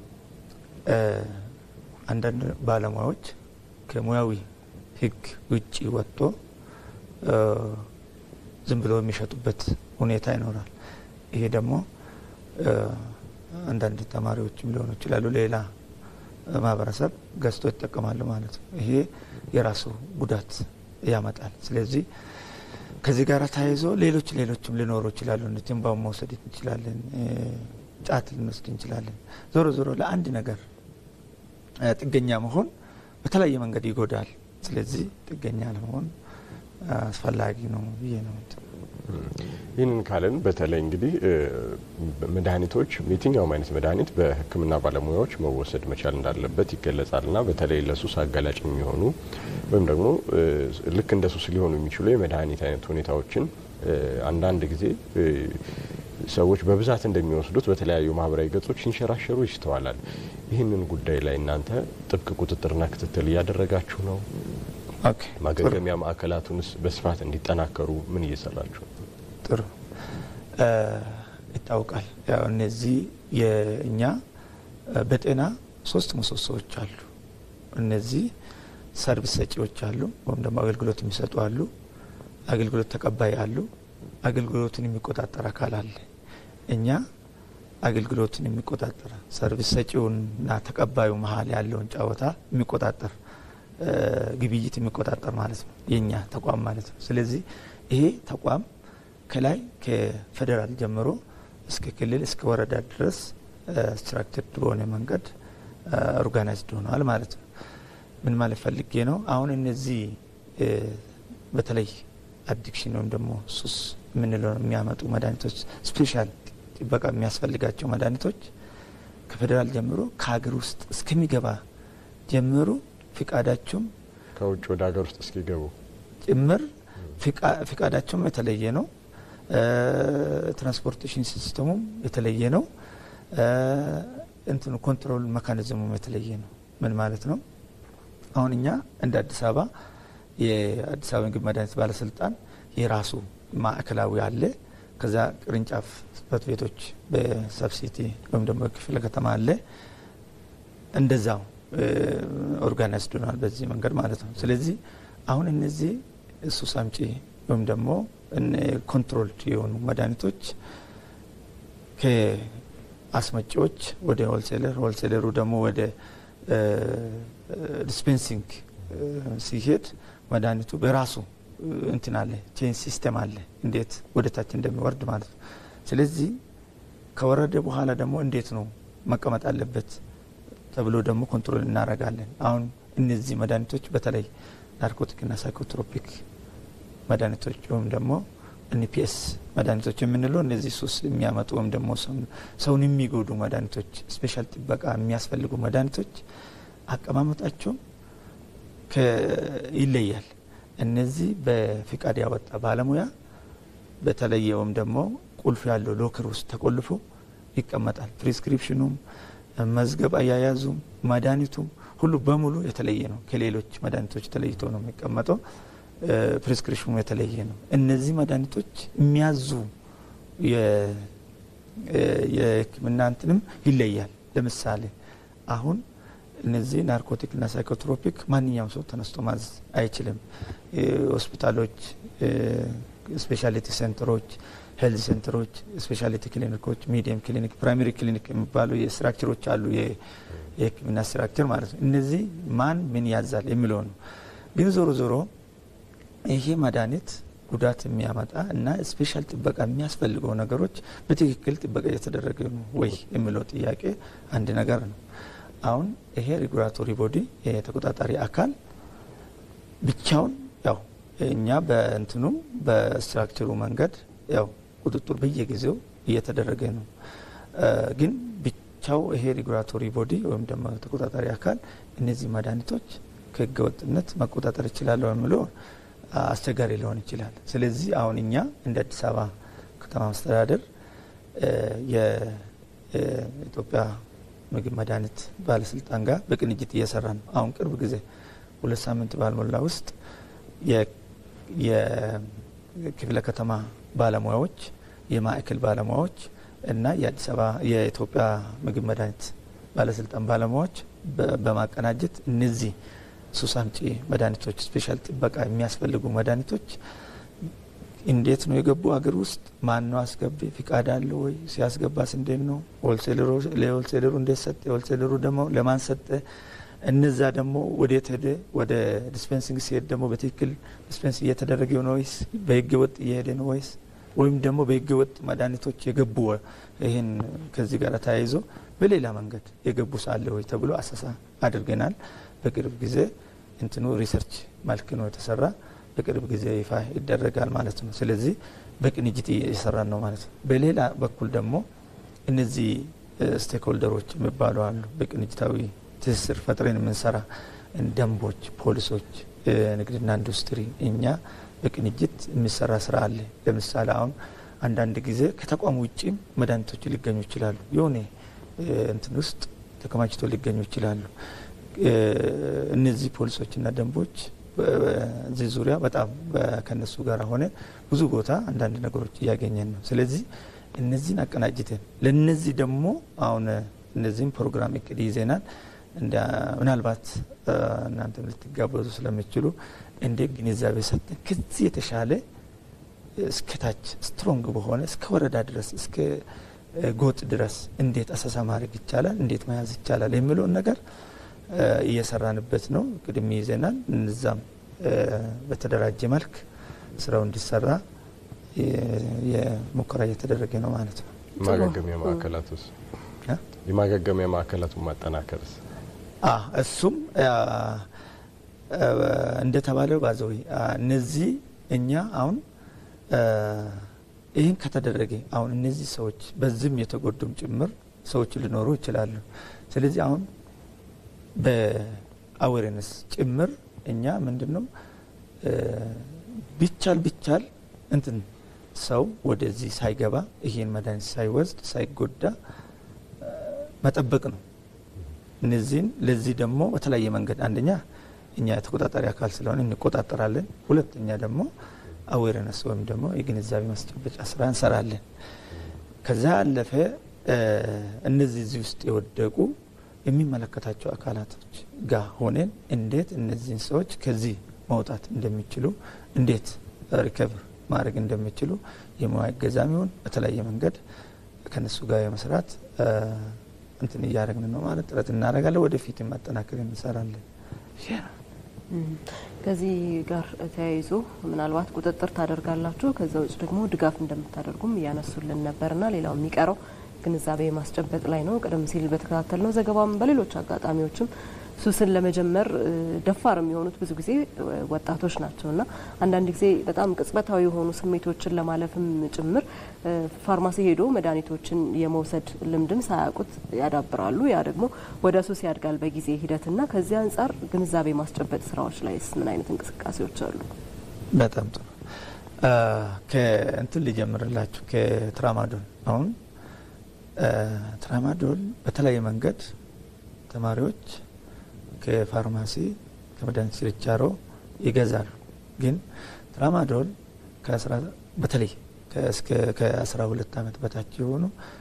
አንዳንድ ባለሙያዎች ከሙያዊ ሕግ ውጭ ወጥቶ ዝም ብሎ የሚሸጡበት ሁኔታ ይኖራል። ይሄ ደግሞ አንዳንድ ተማሪዎችም ሊሆኑ ይችላሉ፣ ሌላ ማህበረሰብ ገዝቶ ይጠቀማሉ ማለት ነው። ይሄ የራሱ ጉዳት ያመጣል። ስለዚህ ከዚህ ጋር ተያይዞ ሌሎች ሌሎችም ሊኖሩ ይችላሉ። ትንባውን መውሰድ እንችላለን፣ ጫት ልንወስድ እንችላለን። ዞሮ ዞሮ ለአንድ ነገር ጥገኛ መሆን በተለያየ መንገድ ይጎዳል። ስለዚህ ጥገኛ ለመሆን አስፈላጊ ነው ብዬ ነው። ይህንን ካለን በተለይ እንግዲህ መድኃኒቶች የትኛውም አይነት መድኃኒት በሕክምና ባለሙያዎች መወሰድ መቻል እንዳለበት ይገለጻልና በተለይ ለሱስ አጋላጭ የሚሆኑ ወይም ደግሞ ልክ እንደ ሱስ ሊሆኑ የሚችሉ የመድኃኒት አይነት ሁኔታዎችን አንዳንድ ጊዜ ሰዎች በብዛት እንደሚወስዱት በተለያዩ ማህበራዊ ገጾች ሲንሸራሸሩ ይስተዋላል። ይህንን ጉዳይ ላይ እናንተ ጥብቅ ቁጥጥርና ክትትል እያደረጋችሁ ነው? ማገገሚያ ማዕከላቱንስ በስፋት እንዲጠናከሩ ምን እየሰራችሁ ነው? ጥሩ ይታወቃል። ያው እነዚህ የእኛ በጤና ሶስት ምሰሶዎች አሉ። እነዚህ ሰርቪስ ሰጪዎች አሉ፣ ወይም ደግሞ አገልግሎት የሚሰጡ አሉ፣ አገልግሎት ተቀባይ አሉ፣ አገልግሎቱን የሚቆጣጠር አካል አለ። እኛ አገልግሎቱን የሚቆጣጠር ሰርቪስ ሰጪውንና ተቀባዩ መሀል ያለውን ጨዋታ የሚቆጣጠር ግብይት የሚቆጣጠር ማለት ነው የእኛ ተቋም ማለት ነው። ስለዚህ ይሄ ተቋም ከላይ ከፌዴራል ጀምሮ እስከ ክልል እስከ ወረዳ ድረስ ስትራክቸርድ በሆነ መንገድ ኦርጋናይዝድ ሆነዋል ማለት ነው። ምን ማለት ፈልጌ ነው? አሁን እነዚህ በተለይ አዲክሽን ወይም ደግሞ ሱስ የምንለው የሚያመጡ መድኃኒቶች ስፔሻል ጥበቃ የሚያስፈልጋቸው መድኃኒቶች ከፌዴራል ጀምሮ ከሀገር ውስጥ እስከሚገባ ጀምሮ ፍቃዳቸውም ከውጭ ወደ ሀገር ውስጥ እስኪገቡ ጭምር ፍቃዳቸውም የተለየ ነው። ትራንስፖርቴሽን ሲስተሙም የተለየ ነው። እንትኑ ኮንትሮል መካኒዝሙም የተለየ ነው። ምን ማለት ነው? አሁን እኛ እንደ አዲስ አበባ የአዲስ አበባ ምግብ መድኃኒት ባለስልጣን የራሱ ማዕከላዊ አለ። ከዛ ቅርንጫፍ ጽሕፈት ቤቶች በሰብሲቲ ወይም ደግሞ ክፍለ ከተማ አለ። እንደዛው ኦርጋናይዝድ ሆኗል በዚህ መንገድ ማለት ነው። ስለዚህ አሁን እነዚህ ሱስ አምጪ ወይም ደግሞ ኮንትሮልድ የሆኑ መድኃኒቶች ከአስመጪዎች ወደ ሆልሴለር፣ ሆልሴለሩ ደግሞ ወደ ዲስፔንሲንግ ሲሄድ መድኃኒቱ በራሱ እንትን አለ ቼን ሲስተም አለ እንዴት ወደ ታች እንደሚወርድ ማለት ነው። ስለዚህ ከወረደ በኋላ ደግሞ እንዴት ነው መቀመጥ አለበት ተብሎ ደግሞ ኮንትሮል እናደርጋለን። አሁን እነዚህ መድኃኒቶች በተለይ ናርኮቲክና ሳይኮትሮፒክ መድኃኒቶች ወይም ደግሞ ኤንፒኤስ መድኃኒቶች የምንለው እነዚህ ሱስ የሚያመጡ ወይም ደግሞ ሰውን የሚጎዱ መድኃኒቶች ስፔሻል ጥበቃ የሚያስፈልጉ መድኃኒቶች አቀማመጣቸው ይለያል። እነዚህ በፍቃድ ያወጣ ባለሙያ በተለየ ወይም ደግሞ ቁልፍ ያለው ሎከር ውስጥ ተቆልፎ ይቀመጣል። ፕሪስክሪፕሽኑም መዝገብ አያያዙም መድኃኒቱም ሁሉ በሙሉ የተለየ ነው። ከሌሎች መድኃኒቶች ተለይቶ ነው የሚቀመጠው። ፕሪስክሪፕሽኑ የተለየ ነው። እነዚህ መድኃኒቶች የሚያዙ የሕክምና እንትንም ይለያል። ለምሳሌ አሁን እነዚህ ናርኮቲክና ሳይኮትሮፒክ ማንኛውም ሰው ተነስቶ ማዘዝ አይችልም። ሆስፒታሎች፣ ስፔሻሊቲ ሴንተሮች፣ ሄልዝ ሴንተሮች፣ ስፔሻሊቲ ክሊኒኮች፣ ሚዲየም ክሊኒክ፣ ፕራይመሪ ክሊኒክ የሚባሉ የስትራክቸሮች አሉ። የህክምና ስትራክቸር ማለት ነው። እነዚህ ማን ምን ያዛል የሚለው ነው። ግን ዞሮ ዞሮ ይሄ መድኃኒት ጉዳት የሚያመጣ እና ስፔሻል ጥበቃ የሚያስፈልገው ነገሮች በትክክል ጥበቃ እየተደረገ ነው ወይ የሚለው ጥያቄ አንድ ነገር ነው። አሁን ይሄ ሬጉላቶሪ ቦዲ የተቆጣጣሪ አካል ብቻውን ያው እኛ በእንትኑ በስትራክቸሩ መንገድ ያው ቁጥጥር በየጊዜው እየተደረገ ነው። ግን ብቻው ይሄ ሬጉላቶሪ ቦዲ ወይም ደግሞ ተቆጣጣሪ አካል እነዚህ መድኃኒቶች ከህገወጥነት መቆጣጠር ይችላለሁ የሚለው አስቸጋሪ ሊሆን ይችላል። ስለዚህ አሁን እኛ እንደ አዲስ አበባ ከተማ መስተዳደር የኢትዮጵያ ምግብ መድኃኒት ባለስልጣን ጋር በቅንጅት እየሰራ ነው። አሁን ቅርብ ጊዜ ሁለት ሳምንት ባልሞላ ውስጥ የክፍለ ከተማ ባለሙያዎች፣ የማዕከል ባለሙያዎች እና የአዲስ አበባ የኢትዮጵያ ምግብ መድኃኒት ባለስልጣን ባለሙያዎች በማቀናጀት እነዚህ ሱስ አምጪ መድኃኒቶች ስፔሻል ጥበቃ የሚያስፈልጉ መድኃኒቶች እንዴት ነው የገቡ አገር ውስጥ ማን ነው አስገቢ ፍቃድ አለው ወይ ሲያስገባስ እንዴት ነው ለሆልሴለሩ እንዴት ሰጠ ሆልሴለሩ ደግሞ ለማን ሰጠ እነዛ ደግሞ ወዴት ሄደ ወደ ዲስፔንሲንግ ሲሄድ ደግሞ በትክክል ዲስፔንስ እየተደረገ ነው ወይስ በህገ ወጥ እየሄደ ነው ወይስ ወይም ደግሞ በህገ ወጥ መድኃኒቶች የገቡ ይህን ከዚህ ጋር ተያይዞ በሌላ መንገድ የገቡ ሳለ ወይ ተብሎ አሰሳ አድርገናል በቅርብ ጊዜ እንትኑ ሪሰርች መልክ ነው የተሰራ በቅርብ ጊዜ ይፋ ይደረጋል ማለት ነው። ስለዚህ በቅንጅት እየሰራን ነው ማለት ነው። በሌላ በኩል ደግሞ እነዚህ ስቴክሆልደሮች የሚባሉ አሉ። በቅንጅታዊ ትስስር ፈጥረን የምንሰራ ደንቦች፣ ፖሊሶች፣ ንግድና ኢንዱስትሪ እኛ በቅንጅት የሚሰራ ስራ አለ። ለምሳሌ አሁን አንዳንድ ጊዜ ከተቋሙ ውጭም መድኃኒቶች ሊገኙ ይችላሉ። የሆነ እንትን ውስጥ ተከማችቶ ሊገኙ ይችላሉ። እነዚህ ፖሊሶችና ደንቦች በዚህ ዙሪያ በጣም ከነሱ ጋር ሆነ ብዙ ቦታ አንዳንድ ነገሮች እያገኘን ነው። ስለዚህ እነዚህን አቀናጅተን ለነዚህ ደግሞ አሁን እነዚህም ፕሮግራም እቅድ ይዘናል። ምናልባት እናንተም ልትጋበዙ ስለምችሉ እንደ ግንዛቤ ሰጠን ከዚህ የተሻለ እስከታች ስትሮንግ በሆነ እስከ ወረዳ ድረስ እስከ ጎጥ ድረስ እንዴት አሰሳ ማድረግ ይቻላል፣ እንዴት መያዝ ይቻላል የሚለውን ነገር እየሰራንበት ነው። ቅድም ይዘናል። እነዛም በተደራጀ መልክ ስራው እንዲሰራ የሙከራ እየተደረገ ነው ማለት ነው። የማገገሚያ ማዕከላቱስ የማገገሚያ ማዕከላቱን ማጠናከርስ እሱም እንደተባለው ባዘዊ እነዚህ እኛ አሁን ይህን ከተደረገ አሁን እነዚህ ሰዎች በዚህም የተጎዱም ጭምር ሰዎች ሊኖሩ ይችላሉ። ስለዚህ አሁን በአዌርነስ ጭምር እኛ ምንድን ነው ቢቻል ቢቻል እንትን ሰው ወደዚህ ሳይገባ ይሄን መድኃኒት ሳይወስድ ሳይጎዳ መጠበቅ ነው። እነዚህን ለዚህ ደግሞ በተለያየ መንገድ አንደኛ እኛ የተቆጣጣሪ አካል ስለሆነ እንቆጣጠራለን። ሁለተኛ ደግሞ አዌርነስ ወይም ደግሞ የግንዛቤ ማስጨበጫ ስራ እንሰራለን። ከዛ ያለፈ እነዚህ እዚህ ውስጥ የወደቁ የሚመለከታቸው አካላቶች ጋር ሆነን እንዴት እነዚህን ሰዎች ከዚህ መውጣት እንደሚችሉ እንዴት ሪከቨር ማድረግ እንደሚችሉ የሙያ እገዛም ይሁን በተለያየ መንገድ ከነሱ ጋር የመስራት እንትን እያደረግን ነው ማለት ጥረት እናደርጋለን። ወደፊት ማጠናከር እንሰራለን። ከዚህ ጋር ተያይዞ ምናልባት ቁጥጥር ታደርጋላችሁ፣ ከዛ ውጭ ደግሞ ድጋፍ እንደምታደርጉም እያነሱልን ነበርና ሌላው የሚቀረው ግንዛቤ ማስጨበጥ ላይ ነው። ቀደም ሲል በተከታተል ነው ዘገባም በሌሎች አጋጣሚዎችም ሱስን ለመጀመር ደፋር የሚሆኑት ብዙ ጊዜ ወጣቶች ናቸው እና አንዳንድ ጊዜ በጣም ቅጽበታዊ የሆኑ ስሜቶችን ለማለፍም ጭምር ፋርማሲ ሄዶ መድኃኒቶችን የመውሰድ ልምድን ሳያውቁት ያዳብራሉ። ያ ደግሞ ወደ ሱስ ያድጋል በጊዜ ሂደትና ከዚህ አንጻር ግንዛቤ ማስጨበጥ ስራዎች ላይስ ምን አይነት እንቅስቃሴዎች አሉ? በጣም ጥሩ። ከእንትን ሊጀምርላችሁ ከትራማዶል አሁን ትራማዶል በተለያየ መንገድ ተማሪዎች ከፋርማሲ ከመድኃኒት ችርቻሮ ይገዛሉ። ግን ትራማዶል በተለይ ከአስራ ሁለት ዓመት በታች የሆኑ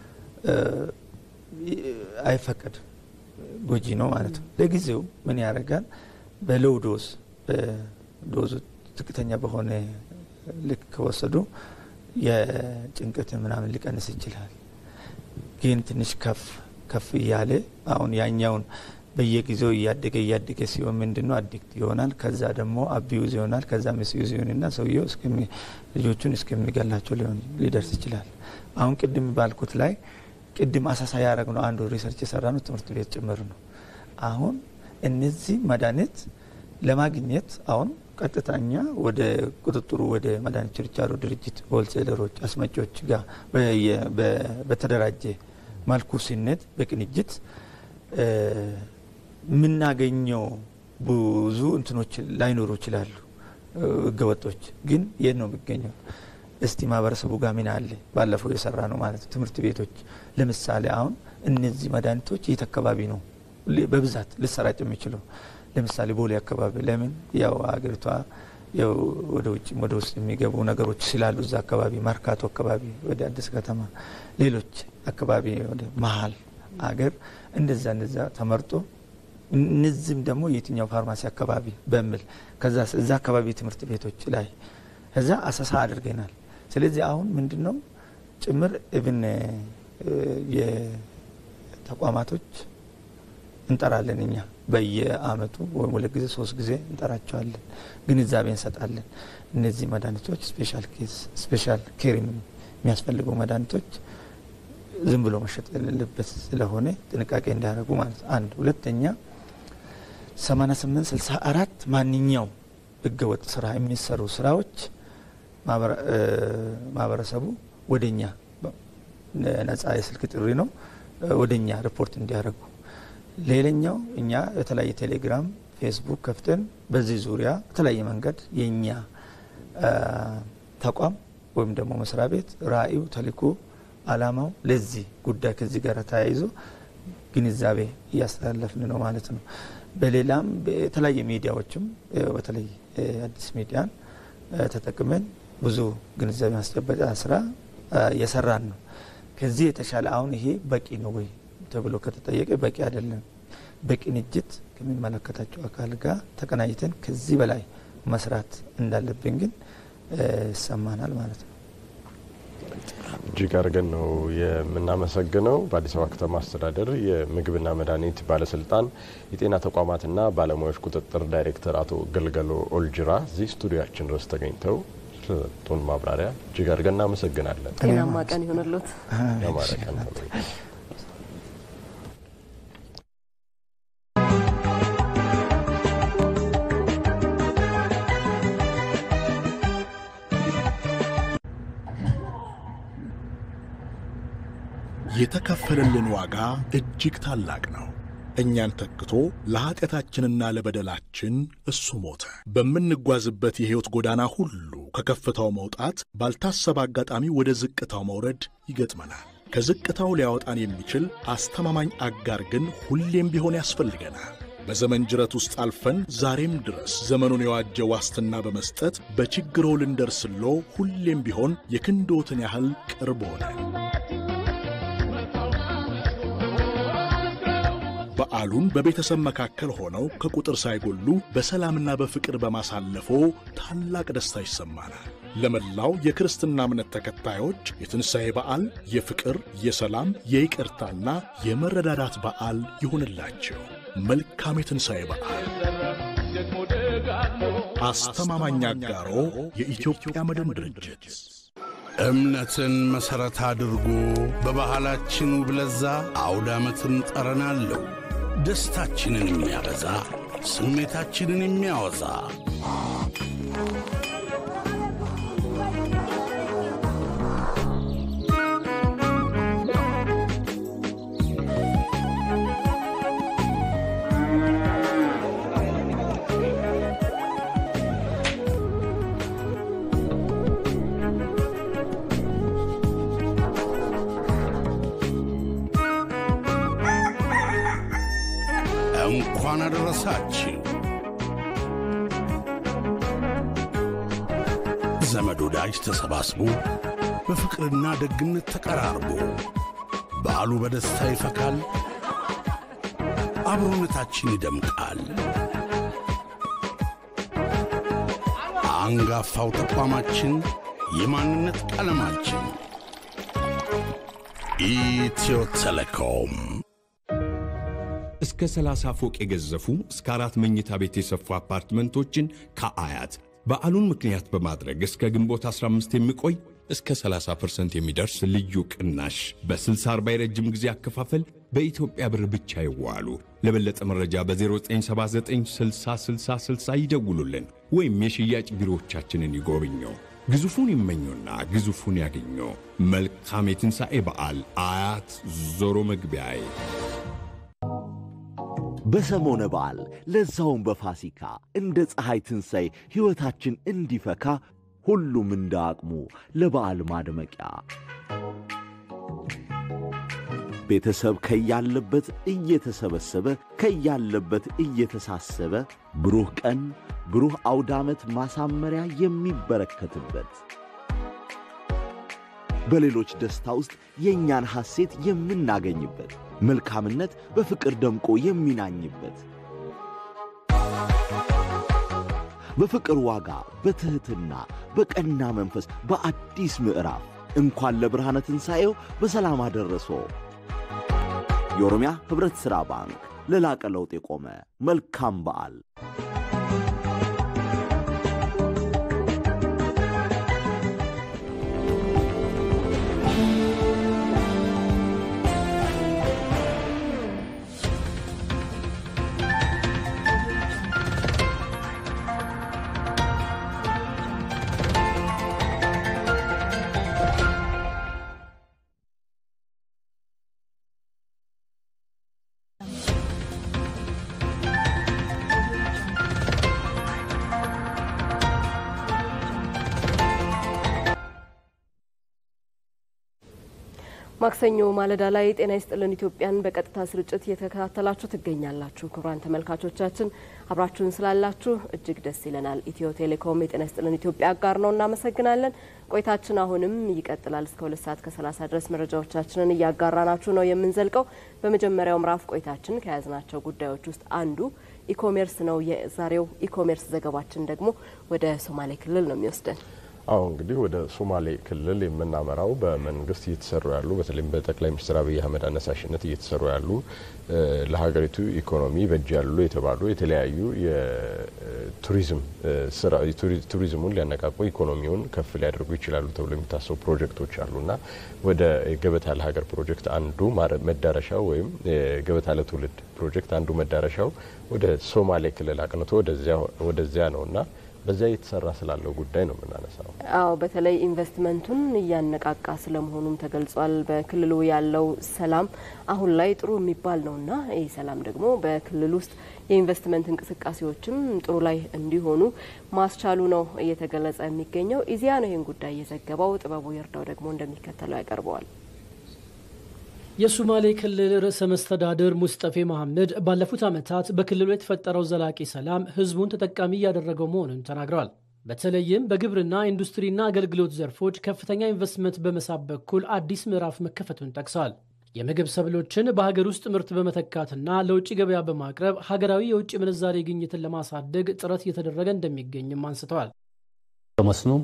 አይፈቀድም፣ ጎጂ ነው ማለት ነው። ለጊዜው ምን ያደርጋል? በሎው ዶዝ በዶዙ ዝቅተኛ በሆነ ልክ ከወሰዱ የጭንቀትን ምናምን ሊቀንስ ይችላል። ግን ትንሽ ከፍ ከፍ እያለ አሁን ያኛውን በየጊዜው እያደገ እያደገ ሲሆን ምንድን ነው አዲክት ይሆናል። ከዛ ደግሞ አቢዩዝ ይሆናል። ከዛ ምስዩዝ ይሆንና ሰውየው ልጆቹን እስከሚገላቸው ሊሆን ሊደርስ ይችላል። አሁን ቅድም ባልኩት ላይ ቅድም አሳሳ ያደረግ ነው አንዱ ሪሰርች የሰራ ነው ትምህርት ቤት ጭምር ነው። አሁን እነዚህ መድኃኒት ለማግኘት አሁን ቀጥታኛ ወደ ቁጥጥሩ ወደ መድኃኒት ችርቻሮ ድርጅት ሆልሴለሮች፣ አስመጪዎች ጋር በተደራጀ መልኩ ሲነት በቅንጅት የምናገኘው ብዙ እንትኖች ላይኖሩ ይችላሉ። ህገወጦች ግን የት ነው የሚገኘው? እስቲ ማህበረሰቡ ጋር ምን አለ? ባለፈው የሰራ ነው ማለት ነው። ትምህርት ቤቶች ለምሳሌ አሁን እነዚህ መድኃኒቶች የት አካባቢ ነው በብዛት ልሰራጭ የሚችለው? ለምሳሌ ቦሌ አካባቢ ለምን ያው ሀገሪቷ ያው ወደ ውጭም ወደ ውስጥ የሚገቡ ነገሮች ስላሉ እዛ አካባቢ መርካቶ አካባቢ ወደ አዲስ ከተማ ሌሎች አካባቢ ወደ መሀል አገር እንደዛ እንደዛ ተመርጦ እነዚህም ደግሞ የትኛው ፋርማሲ አካባቢ በሚል ከዛ እዛ አካባቢ ትምህርት ቤቶች ላይ እዛ አሰሳ አድርገናል። ስለዚህ አሁን ምንድን ነው ጭምር እብን የተቋማቶች እንጠራለን እኛ በየአመቱ ወይም ሁለት ጊዜ ሶስት ጊዜ እንጠራቸዋለን። ግንዛቤ እንሰጣለን። እነዚህ መድኃኒቶች ስፔሻል ኬስ ስፔሻል ኬር የሚያስፈልጉ መድኃኒቶች ዝም ብሎ መሸጥ የሌለበት ስለሆነ ጥንቃቄ እንዲያደርጉ ማለት አንድ ሁለተኛ 88 64 ማንኛው ህገወጥ ስራ የሚሰሩ ስራዎች ማህበረሰቡ ወደኛ ነጻ የስልክ ጥሪ ነው ወደኛ ሪፖርት እንዲያደርጉ ሌላኛው እኛ የተለያየ ቴሌግራም ፌስቡክ ከፍተን በዚህ ዙሪያ በተለያየ መንገድ የእኛ ተቋም ወይም ደግሞ መስሪያ ቤት ራእዩ ተልእኮ አላማው ለዚህ ጉዳይ ከዚህ ጋር ተያይዞ ግንዛቤ እያስተላለፍን ነው ማለት ነው። በሌላም የተለያየ ሚዲያዎችም በተለይ አዲስ ሚዲያን ተጠቅመን ብዙ ግንዛቤ ማስጨበጫ ስራ እየሰራን ነው። ከዚህ የተሻለ አሁን ይሄ በቂ ነው ወይ ተብሎ ከተጠየቀ በቂ አይደለም። በቅንጅት ከሚመለከታቸው አካል ጋር ተቀናጅተን ከዚህ በላይ መስራት እንዳለብን ግን ይሰማናል ማለት ነው። እጅግ አድርገን ነው የምናመሰግነው። በአዲስ አበባ ከተማ አስተዳደር የምግብና መድኃኒት ባለስልጣን የጤና ተቋማትና ባለሙያዎች ቁጥጥር ዳይሬክተር አቶ ገልገሎ ኦልጅራ እዚህ ስቱዲያችን ድረስ ተገኝተው ስለሰጡን ማብራሪያ እጅግ አድርገን እናመሰግናለን። ጤናማ ቀን ይሆንልዎት። ያማረ ቀን ተመኘን። የተከፈለልን ዋጋ እጅግ ታላቅ ነው። እኛን ተክቶ ለኀጢአታችንና ለበደላችን እሱ ሞተ። በምንጓዝበት የሕይወት ጎዳና ሁሉ ከከፍታው መውጣት፣ ባልታሰበ አጋጣሚ ወደ ዝቅታው መውረድ ይገጥመናል። ከዝቅታው ሊያወጣን የሚችል አስተማማኝ አጋር ግን ሁሌም ቢሆን ያስፈልገናል። በዘመን ጅረት ውስጥ አልፈን ዛሬም ድረስ ዘመኑን የዋጀ ዋስትና በመስጠት በችግሮ ልንደርስሎ ሁሌም ቢሆን የክንዶትን ያህል ቅርብ ሆነን በዓሉን በቤተሰብ መካከል ሆነው ከቁጥር ሳይጎሉ በሰላምና በፍቅር በማሳለፎ ታላቅ ደስታ ይሰማናል። ለመላው የክርስትና እምነት ተከታዮች የትንሣኤ በዓል የፍቅር፣ የሰላም፣ የይቅርታና የመረዳዳት በዓል ይሁንላቸው። መልካም የትንሣኤ በዓል። አስተማማኝ አጋሮ የኢትዮጵያ መድን ድርጅት እምነትን መሠረት አድርጎ በባህላችን ውብ ለዛ አውደ ዓመትን ጠረን አለው። ደስታችንን የሚያበዛ ስሜታችንን የሚያወዛ እንኳን አደረሳችሁ። ዘመድ ወዳጅ ተሰባስቦ በፍቅርና ደግነት ተቀራርቦ በዓሉ በደስታ ይፈካል፣ አብሮነታችን ይደምቃል። አንጋፋው ተቋማችን የማንነት ቀለማችን ኢትዮ ቴሌኮም እስከ 30 ፎቅ የገዘፉ እስከ አራት መኝታ ቤት የሰፉ አፓርትመንቶችን ከአያት በዓሉን ምክንያት በማድረግ እስከ ግንቦት 15 የሚቆይ እስከ 30% የሚደርስ ልዩ ቅናሽ በ60/40 የረጅም ጊዜ አከፋፈል በኢትዮጵያ ብር ብቻ ይዋሉ። ለበለጠ መረጃ በ0979606060 ይደውሉልን ወይም የሽያጭ ቢሮዎቻችንን ይጎብኙ። ግዙፉን ይመኙና ግዙፉን ያገኙ። መልካም የትንሣኤ በዓል። አያት ዞሮ መግቢያዬ በሰሞነ በዓል ለዛውም በፋሲካ እንደ ፀሐይ ትንሣኤ ሕይወታችን እንዲፈካ ሁሉም እንደ አቅሙ ለበዓል ማድመቂያ ቤተሰብ ከያለበት እየተሰበሰበ ከያለበት እየተሳሰበ ብሩህ ቀን ብሩህ አውደ ዓመት ማሳመሪያ የሚበረከትበት በሌሎች ደስታ ውስጥ የእኛን ሐሴት የምናገኝበት መልካምነት በፍቅር ደምቆ የሚናኝበት በፍቅር ዋጋ በትሕትና በቀና መንፈስ በአዲስ ምዕራፍ እንኳን ለብርሃነ ትንሣኤው በሰላም አደረሶ። የኦሮሚያ ኅብረት ሥራ ባንክ ለላቀ ለውጥ የቆመ መልካም በዓል። ማክሰኞ ማለዳ ላይ ጤና ይስጥልን ኢትዮጵያን በቀጥታ ስርጭት እየተከታተላችሁ ትገኛላችሁ። ክቡራን ተመልካቾቻችን አብራችሁን ስላላችሁ እጅግ ደስ ይለናል። ኢትዮ ቴሌኮም የጤና ይስጥልን ኢትዮጵያ አጋር ነው፣ እናመሰግናለን። ቆይታችን አሁንም ይቀጥላል። እስከ ሁለት ሰዓት ከሰላሳ ድረስ መረጃዎቻችንን እያጋራናችሁ ነው የምንዘልቀው። በመጀመሪያው ምዕራፍ ቆይታችን ከያዝናቸው ጉዳዮች ውስጥ አንዱ ኢኮሜርስ ነው። የዛሬው ኢኮሜርስ ዘገባችን ደግሞ ወደ ሶማሌ ክልል ነው የሚወስደን። አሁ እንግዲህ ወደ ሶማሌ ክልል የምናመራው በመንግስት እየተሰሩ ያሉ በተለይም በጠቅላይ ሚኒስትር አብይ አህመድ አነሳሽነት እየተሰሩ ያሉ ለሀገሪቱ ኢኮኖሚ በእጅ ያሉ የተባሉ የተለያዩ የቱሪዝም ስራ ቱሪዝሙን ሊያነቃቁ ኢኮኖሚውን ከፍ ሊያደርጉ ይችላሉ ተብሎ የሚታሰቡ ፕሮጀክቶች አሉና ወደ ገበታ ለሀገር ፕሮጀክት አንዱ መዳረሻው ወይም ገበታ ለትውልድ ፕሮጀክት አንዱ መዳረሻው ወደ ሶማሌ ክልል አቅንቶ ወደዚያ ነውና በዚያ እየተሰራ ስላለው ጉዳይ ነው የምናነሳው። አዎ በተለይ ኢንቨስትመንቱን እያነቃቃ ስለመሆኑም ተገልጿል። በክልሉ ያለው ሰላም አሁን ላይ ጥሩ የሚባል ነውና ይህ ሰላም ደግሞ በክልል ውስጥ የኢንቨስትመንት እንቅስቃሴዎችም ጥሩ ላይ እንዲሆኑ ማስቻሉ ነው እየተገለጸ የሚገኘው። ኢዜአ ነው ይህን ጉዳይ የዘገበው። ጥበቡ ይርዳው ደግሞ እንደሚከተለው ያቀርበዋል። የሶማሌ ክልል ርዕሰ መስተዳድር ሙስጠፌ መሐመድ ባለፉት ዓመታት በክልሉ የተፈጠረው ዘላቂ ሰላም ህዝቡን ተጠቃሚ እያደረገው መሆኑን ተናግረዋል። በተለይም በግብርና ኢንዱስትሪና አገልግሎት ዘርፎች ከፍተኛ ኢንቨስትመንት በመሳብ በኩል አዲስ ምዕራፍ መከፈቱን ጠቅሰዋል። የምግብ ሰብሎችን በሀገር ውስጥ ምርት በመተካትና ለውጭ ገበያ በማቅረብ ሀገራዊ የውጭ ምንዛሬ ግኝትን ለማሳደግ ጥረት እየተደረገ እንደሚገኝም አንስተዋል። በመስኖም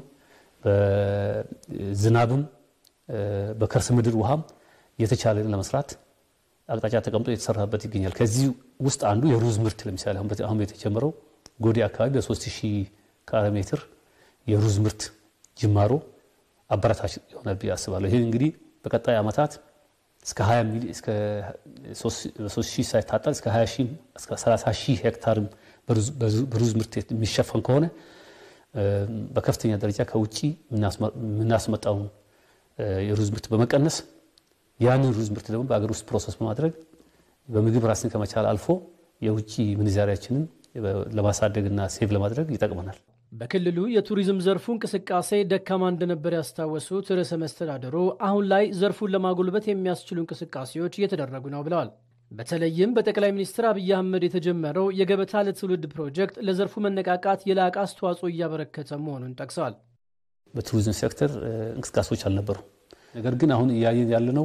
በዝናብም በከርስ ምድር ውሃም የተቻለን ለመስራት አቅጣጫ ተቀምጦ የተሰራበት ይገኛል። ከዚህ ውስጥ አንዱ የሩዝ ምርት ለምሳሌ አሁን የተጀመረው ጎዴ አካባቢ በ3000 ካሬ ሜትር የሩዝ ምርት ጅማሮ አበረታች ይሆናል ብዬ አስባለሁ። ይህ እንግዲህ በቀጣይ ዓመታት እስከ 20 ሚሊ እስከ 3000 ሳይታጠር እስከ 20 ሺህ እስከ 30 ሺህ ሄክታርም በሩዝ ምርት የሚሸፈን ከሆነ በከፍተኛ ደረጃ ከውጭ የምናስመጣውን የሩዝ ምርት በመቀነስ ያንን ሩዝ ምርት ደግሞ በአገር ውስጥ ፕሮሰስ በማድረግ በምግብ ራስን ከመቻል አልፎ የውጭ ምንዛሪያችንን ለማሳደግና ሴቭ ለማድረግ ይጠቅመናል። በክልሉ የቱሪዝም ዘርፉ እንቅስቃሴ ደካማ እንደነበር ያስታወሱት ርዕሰ መስተዳድሩ አሁን ላይ ዘርፉን ለማጎልበት የሚያስችሉ እንቅስቃሴዎች እየተደረጉ ነው ብለዋል። በተለይም በጠቅላይ ሚኒስትር አብይ አህመድ የተጀመረው የገበታ ለትውልድ ፕሮጀክት ለዘርፉ መነቃቃት የላቀ አስተዋጽኦ እያበረከተ መሆኑን ጠቅሰዋል። በቱሪዝም ሴክተር እንቅስቃሴዎች አልነበሩ። ነገር ግን አሁን እያየን ያለነው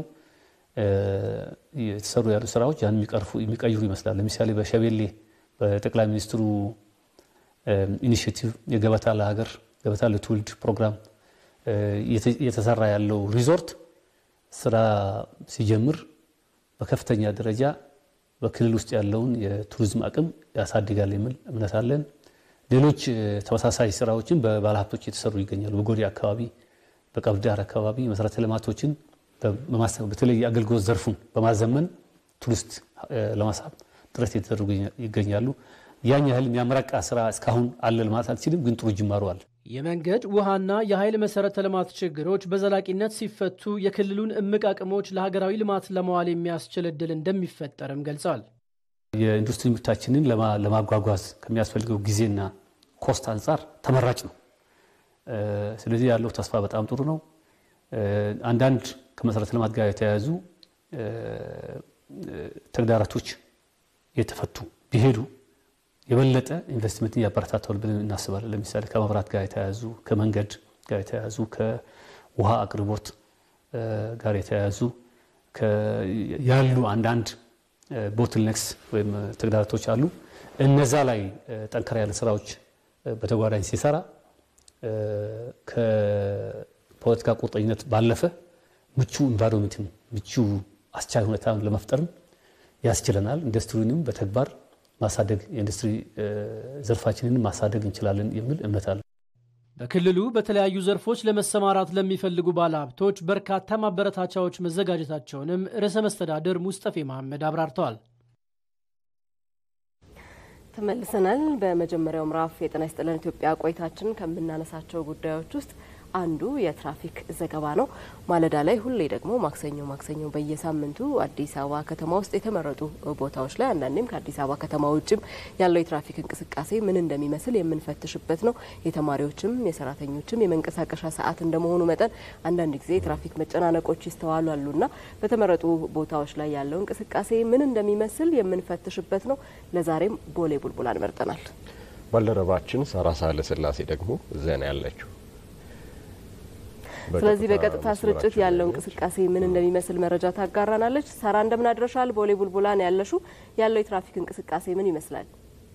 የተሰሩ ያሉ ስራዎች ያን የሚቀይሩ ይመስላል። ለምሳሌ በሸቤሌ በጠቅላይ ሚኒስትሩ ኢኒሽቲቭ የገበታ ለሀገር ገበታ ለትውልድ ፕሮግራም እየተሰራ ያለው ሪዞርት ስራ ሲጀምር በከፍተኛ ደረጃ በክልል ውስጥ ያለውን የቱሪዝም አቅም ያሳድጋል የሚል እምነት አለን። ሌሎች ተመሳሳይ ስራዎችን በባለሀብቶች እየተሰሩ ይገኛሉ። በጎዴ አካባቢ፣ በቀብዳር አካባቢ መሰረተ ልማቶችን በተለይ የአገልግሎት ዘርፉን በማዘመን ቱሪስት ለማሳብ ጥረት የተደረጉ ይገኛሉ። ያን ያህል የሚያመረቃ ስራ እስካሁን አለ ለማለት አልችልም፣ ግን ጥሩ ጅማሮ አለ። የመንገድ ውሃና የኃይል መሰረተ ልማት ችግሮች በዘላቂነት ሲፈቱ የክልሉን እምቅ አቅሞች ለሀገራዊ ልማት ለመዋል የሚያስችል እድል እንደሚፈጠርም ገልጸዋል። የኢንዱስትሪ ምርታችንን ለማጓጓዝ ከሚያስፈልገው ጊዜና ኮስት አንጻር ተመራጭ ነው። ስለዚህ ያለው ተስፋ በጣም ጥሩ ነው። አንዳንድ ከመሰረተ ልማት ጋር የተያያዙ ተግዳሮቶች የተፈቱ ቢሄዱ የበለጠ ኢንቨስትመንትን ያበረታታል ብለን እናስባለን። ለምሳሌ ከመብራት ጋር የተያያዙ ከመንገድ ጋር የተያያዙ ከውሃ አቅርቦት ጋር የተያያዙ ያሉ አንዳንድ ቦትልኔክስ ወይም ተግዳሮቶች አሉ። እነዛ ላይ ጠንከራ ያለ ስራዎች በተጓዳኝ ሲሰራ ከፖለቲካ ቁርጠኝነት ባለፈ ምቹ ኢንቫይሮንመንትን ምቹ አስቻይ ሁኔታ ለመፍጠርም ያስችለናል። ኢንዱስትሪንም በተግባር ማሳደግ የኢንዱስትሪ ዘርፋችንን ማሳደግ እንችላለን የሚል እምነት አለ። በክልሉ በተለያዩ ዘርፎች ለመሰማራት ለሚፈልጉ ባለሀብቶች በርካታ ማበረታቻዎች መዘጋጀታቸውንም ርዕሰ መስተዳድር ሙስጠፌ መሐመድ አብራርተዋል። ተመልሰናል። በመጀመሪያው ምዕራፍ የጤና ይስጥልን ኢትዮጵያ ቆይታችን ከምናነሳቸው ጉዳዮች ውስጥ አንዱ የትራፊክ ዘገባ ነው። ማለዳ ላይ ሁሌ ደግሞ ማክሰኞ ማክሰኞ በየሳምንቱ አዲስ አበባ ከተማ ውስጥ የተመረጡ ቦታዎች ላይ አንዳንዴም ከአዲስ አበባ ከተማ ውጭም ያለው የትራፊክ እንቅስቃሴ ምን እንደሚመስል የምንፈትሽበት ነው። የተማሪዎችም የሰራተኞችም የመንቀሳቀሻ ሰዓት እንደመሆኑ መጠን አንዳንድ ጊዜ የትራፊክ መጨናነቆች ይስተዋላሉና በተመረጡ ቦታዎች ላይ ያለው እንቅስቃሴ ምን እንደሚመስል የምንፈትሽበት ነው። ለዛሬም ቦሌ ቡልቡላን መርጠናል። ባልደረባችን ሳራ ሳህለ ስላሴ ደግሞ እዚያ ነው ያለችው። ስለዚህ በቀጥታ ስርጭት ያለው እንቅስቃሴ ምን እንደሚመስል መረጃ ታጋራናለች። ሳራ እንደምን አድረሻል? ቦሌ ቡልቡላን ያለሹ ያለው የትራፊክ እንቅስቃሴ ምን ይመስላል?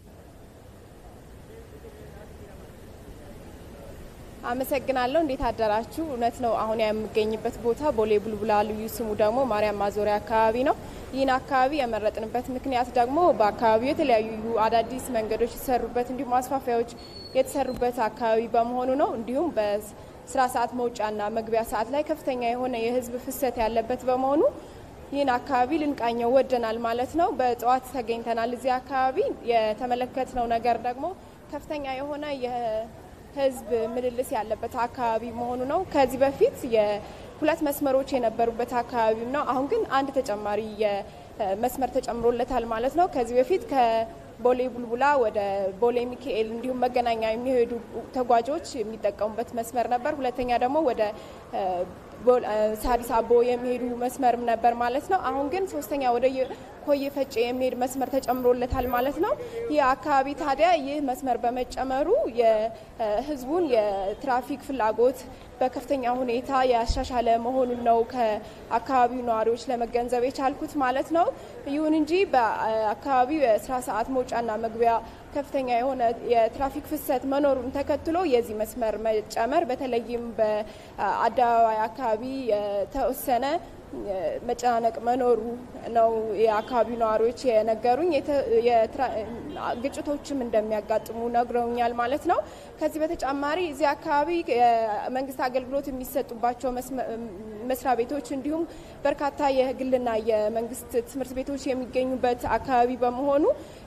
አመሰግናለሁ። እንዴት አደራችሁ? እውነት ነው። አሁን የምገኝበት ቦታ ቦሌ ቡልቡላ ልዩ ስሙ ደግሞ ማርያም ማዞሪያ አካባቢ ነው። ይህን አካባቢ የመረጥንበት ምክንያት ደግሞ በአካባቢው የተለያዩ አዳዲስ መንገዶች የተሰሩበት እንዲሁም ማስፋፊያዎች የተሰሩበት አካባቢ በመሆኑ ነው። እንዲሁም በስራ ሰዓት መውጫና መግቢያ ሰዓት ላይ ከፍተኛ የሆነ የህዝብ ፍሰት ያለበት በመሆኑ ይህን አካባቢ ልንቃኘው ወደናል ማለት ነው። በጠዋት ተገኝተናል። እዚህ አካባቢ የተመለከትነው ነገር ደግሞ ከፍተኛ የሆነ የህዝብ ምልልስ ያለበት አካባቢ መሆኑ ነው። ከዚህ በፊት የሁለት መስመሮች የነበሩበት አካባቢም ነው። አሁን ግን አንድ ተጨማሪ መስመር ተጨምሮለታል ማለት ነው። ከዚህ በፊት ከቦሌ ቡልቡላ ወደ ቦሌ ሚካኤል እንዲሁም መገናኛ የሚሄዱ ተጓዦች የሚጠቀሙበት መስመር ነበር። ሁለተኛ ደግሞ ወደ ሳዲስ አቦ የሚሄዱ መስመርም ነበር ማለት ነው። አሁን ግን ሶስተኛ ወደ ኮየ ፈጬ የሚሄድ መስመር ተጨምሮለታል ማለት ነው። ይህ አካባቢ ታዲያ ይህ መስመር በመጨመሩ የህዝቡን የትራፊክ ፍላጎት በከፍተኛ ሁኔታ ያሻሻለ መሆኑን ነው ከአካባቢው ነዋሪዎች ለመገንዘብ የቻልኩት ማለት ነው። ይሁን እንጂ በአካባቢው የስራ ሰዓት መውጫና መግቢያ ከፍተኛ የሆነ የትራፊክ ፍሰት መኖሩን ተከትሎ የዚህ መስመር መጨመር በተለይም በአደባባይ አካባቢ የተወሰነ መጨናነቅ መኖሩ ነው የአካባቢው ነዋሪዎች የነገሩኝ። ግጭቶችም እንደሚያጋጥሙ ነግረውኛል ማለት ነው። ከዚህ በተጨማሪ እዚህ አካባቢ የመንግስት አገልግሎት የሚሰጡባቸው መስሪያ ቤቶች እንዲሁም በርካታ የግልና የመንግስት ትምህርት ቤቶች የሚገኙበት አካባቢ በመሆኑ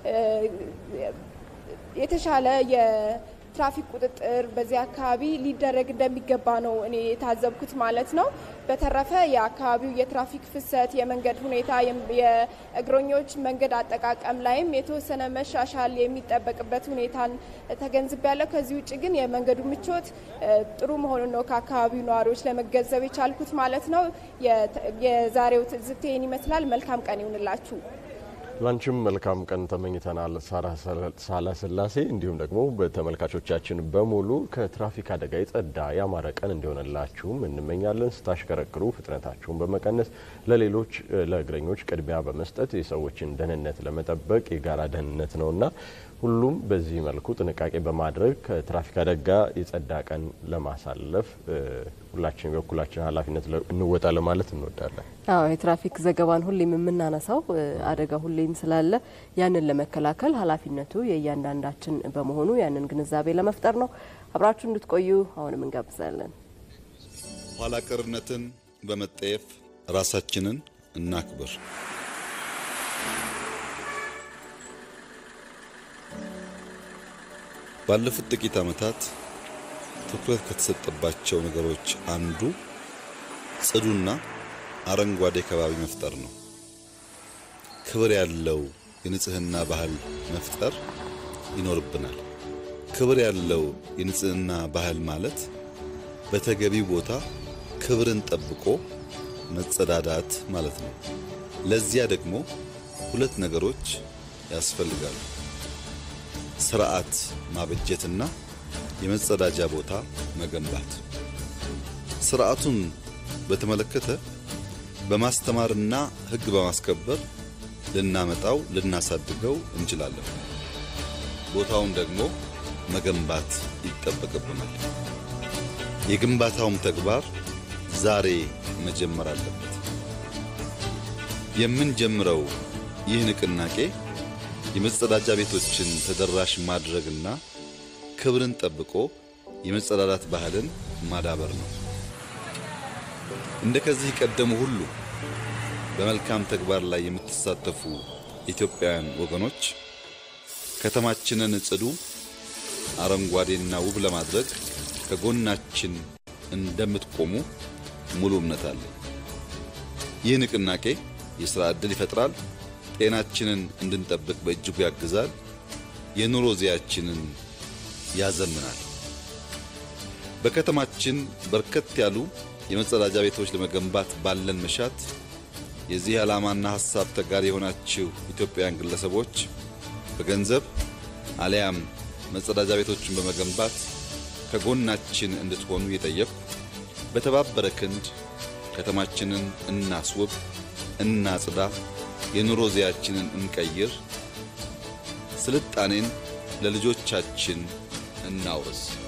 የተሻለ የትራፊክ ቁጥጥር በዚህ አካባቢ ሊደረግ እንደሚገባ ነው እኔ የታዘብኩት ማለት ነው። በተረፈ የአካባቢው የትራፊክ ፍሰት፣ የመንገድ ሁኔታ፣ የእግረኞች መንገድ አጠቃቀም ላይም የተወሰነ መሻሻል የሚጠበቅበት ሁኔታን ተገንዝቤያለሁ። ከዚህ ውጭ ግን የመንገዱ ምቾት ጥሩ መሆኑን ነው ከአካባቢው ነዋሪዎች ለመገንዘብ የቻልኩት ማለት ነው። የዛሬው ትዝብት ይህን ይመስላል። መልካም ቀን ይሁንላችሁ። ላንቺም መልካም ቀን ተመኝተናል ሳራ ሳላስላሴ። እንዲሁም ደግሞ በተመልካቾቻችን በሙሉ ከትራፊክ አደጋ የጸዳ ያማረ ቀን እንዲሆንላችሁም እንመኛለን። ስታሽከረክሩ ፍጥነታችሁን በመቀነስ ለሌሎች ለእግረኞች ቅድሚያ በመስጠት የሰዎችን ደህንነት ለመጠበቅ የጋራ ደህንነት ነውና ሁሉም በዚህ መልኩ ጥንቃቄ በማድረግ ከትራፊክ አደጋ የጸዳ ቀን ለማሳለፍ ሁላችን የበኩላችን ኃላፊነት እንወጣ ለማለት እንወዳለን። አዎ የትራፊክ ዘገባን ሁሌም የምናነሳው አደጋ ሁሌም ስላለ ያንን ለመከላከል ኃላፊነቱ የእያንዳንዳችን በመሆኑ ያንን ግንዛቤ ለመፍጠር ነው። አብራችሁ እንድትቆዩ አሁንም እንጋብዛለን። ኋላ ቀርነትን በመጠየፍ ራሳችንን እናክብር። ባለፉት ጥቂት ዓመታት ትኩረት ከተሰጠባቸው ነገሮች አንዱ ጽዱና አረንጓዴ ከባቢ መፍጠር ነው። ክብር ያለው የንጽህና ባህል መፍጠር ይኖርብናል። ክብር ያለው የንጽህና ባህል ማለት በተገቢው ቦታ ክብርን ጠብቆ መጸዳዳት ማለት ነው። ለዚያ ደግሞ ሁለት ነገሮች ያስፈልጋሉ። ስርዓት ማበጀትና የመጸዳጃ ቦታ መገንባት። ስርዓቱን በተመለከተ በማስተማርና ሕግ በማስከበር ልናመጣው ልናሳድገው እንችላለን። ቦታውን ደግሞ መገንባት ይጠበቅብናል። የግንባታውም ተግባር ዛሬ መጀመር አለበት። የምንጀምረው ይህ ንቅናቄ የመጸዳጃ ቤቶችን ተደራሽ ማድረግና ክብርን ጠብቆ የመጸዳዳት ባህልን ማዳበር ነው። እንደ ከዚህ ቀደሙ ሁሉ በመልካም ተግባር ላይ የምትሳተፉ ኢትዮጵያውያን ወገኖች ከተማችንን ጽዱ፣ አረንጓዴና ውብ ለማድረግ ከጎናችን እንደምትቆሙ ሙሉ እምነት አለ። ይህ ንቅናቄ የሥራ ዕድል ይፈጥራል፣ ጤናችንን እንድንጠብቅ በእጅጉ ያግዛል፣ የኑሮ ዚያችንን ያዘምናል። በከተማችን በርከት ያሉ የመጸዳጃ ቤቶች ለመገንባት ባለን መሻት የዚህ ዓላማና ሐሳብ ተጋሪ የሆናችሁ ኢትዮጵያውያን ግለሰቦች በገንዘብ አሊያም መጸዳጃ ቤቶችን በመገንባት ከጎናችን እንድትሆኑ እየጠየቅኩ በተባበረ ክንድ ከተማችንን እናስውብ፣ እናጽዳ፣ የኑሮ ዚያችንን እንቀይር፣ ስልጣኔን ለልጆቻችን እናውርስ።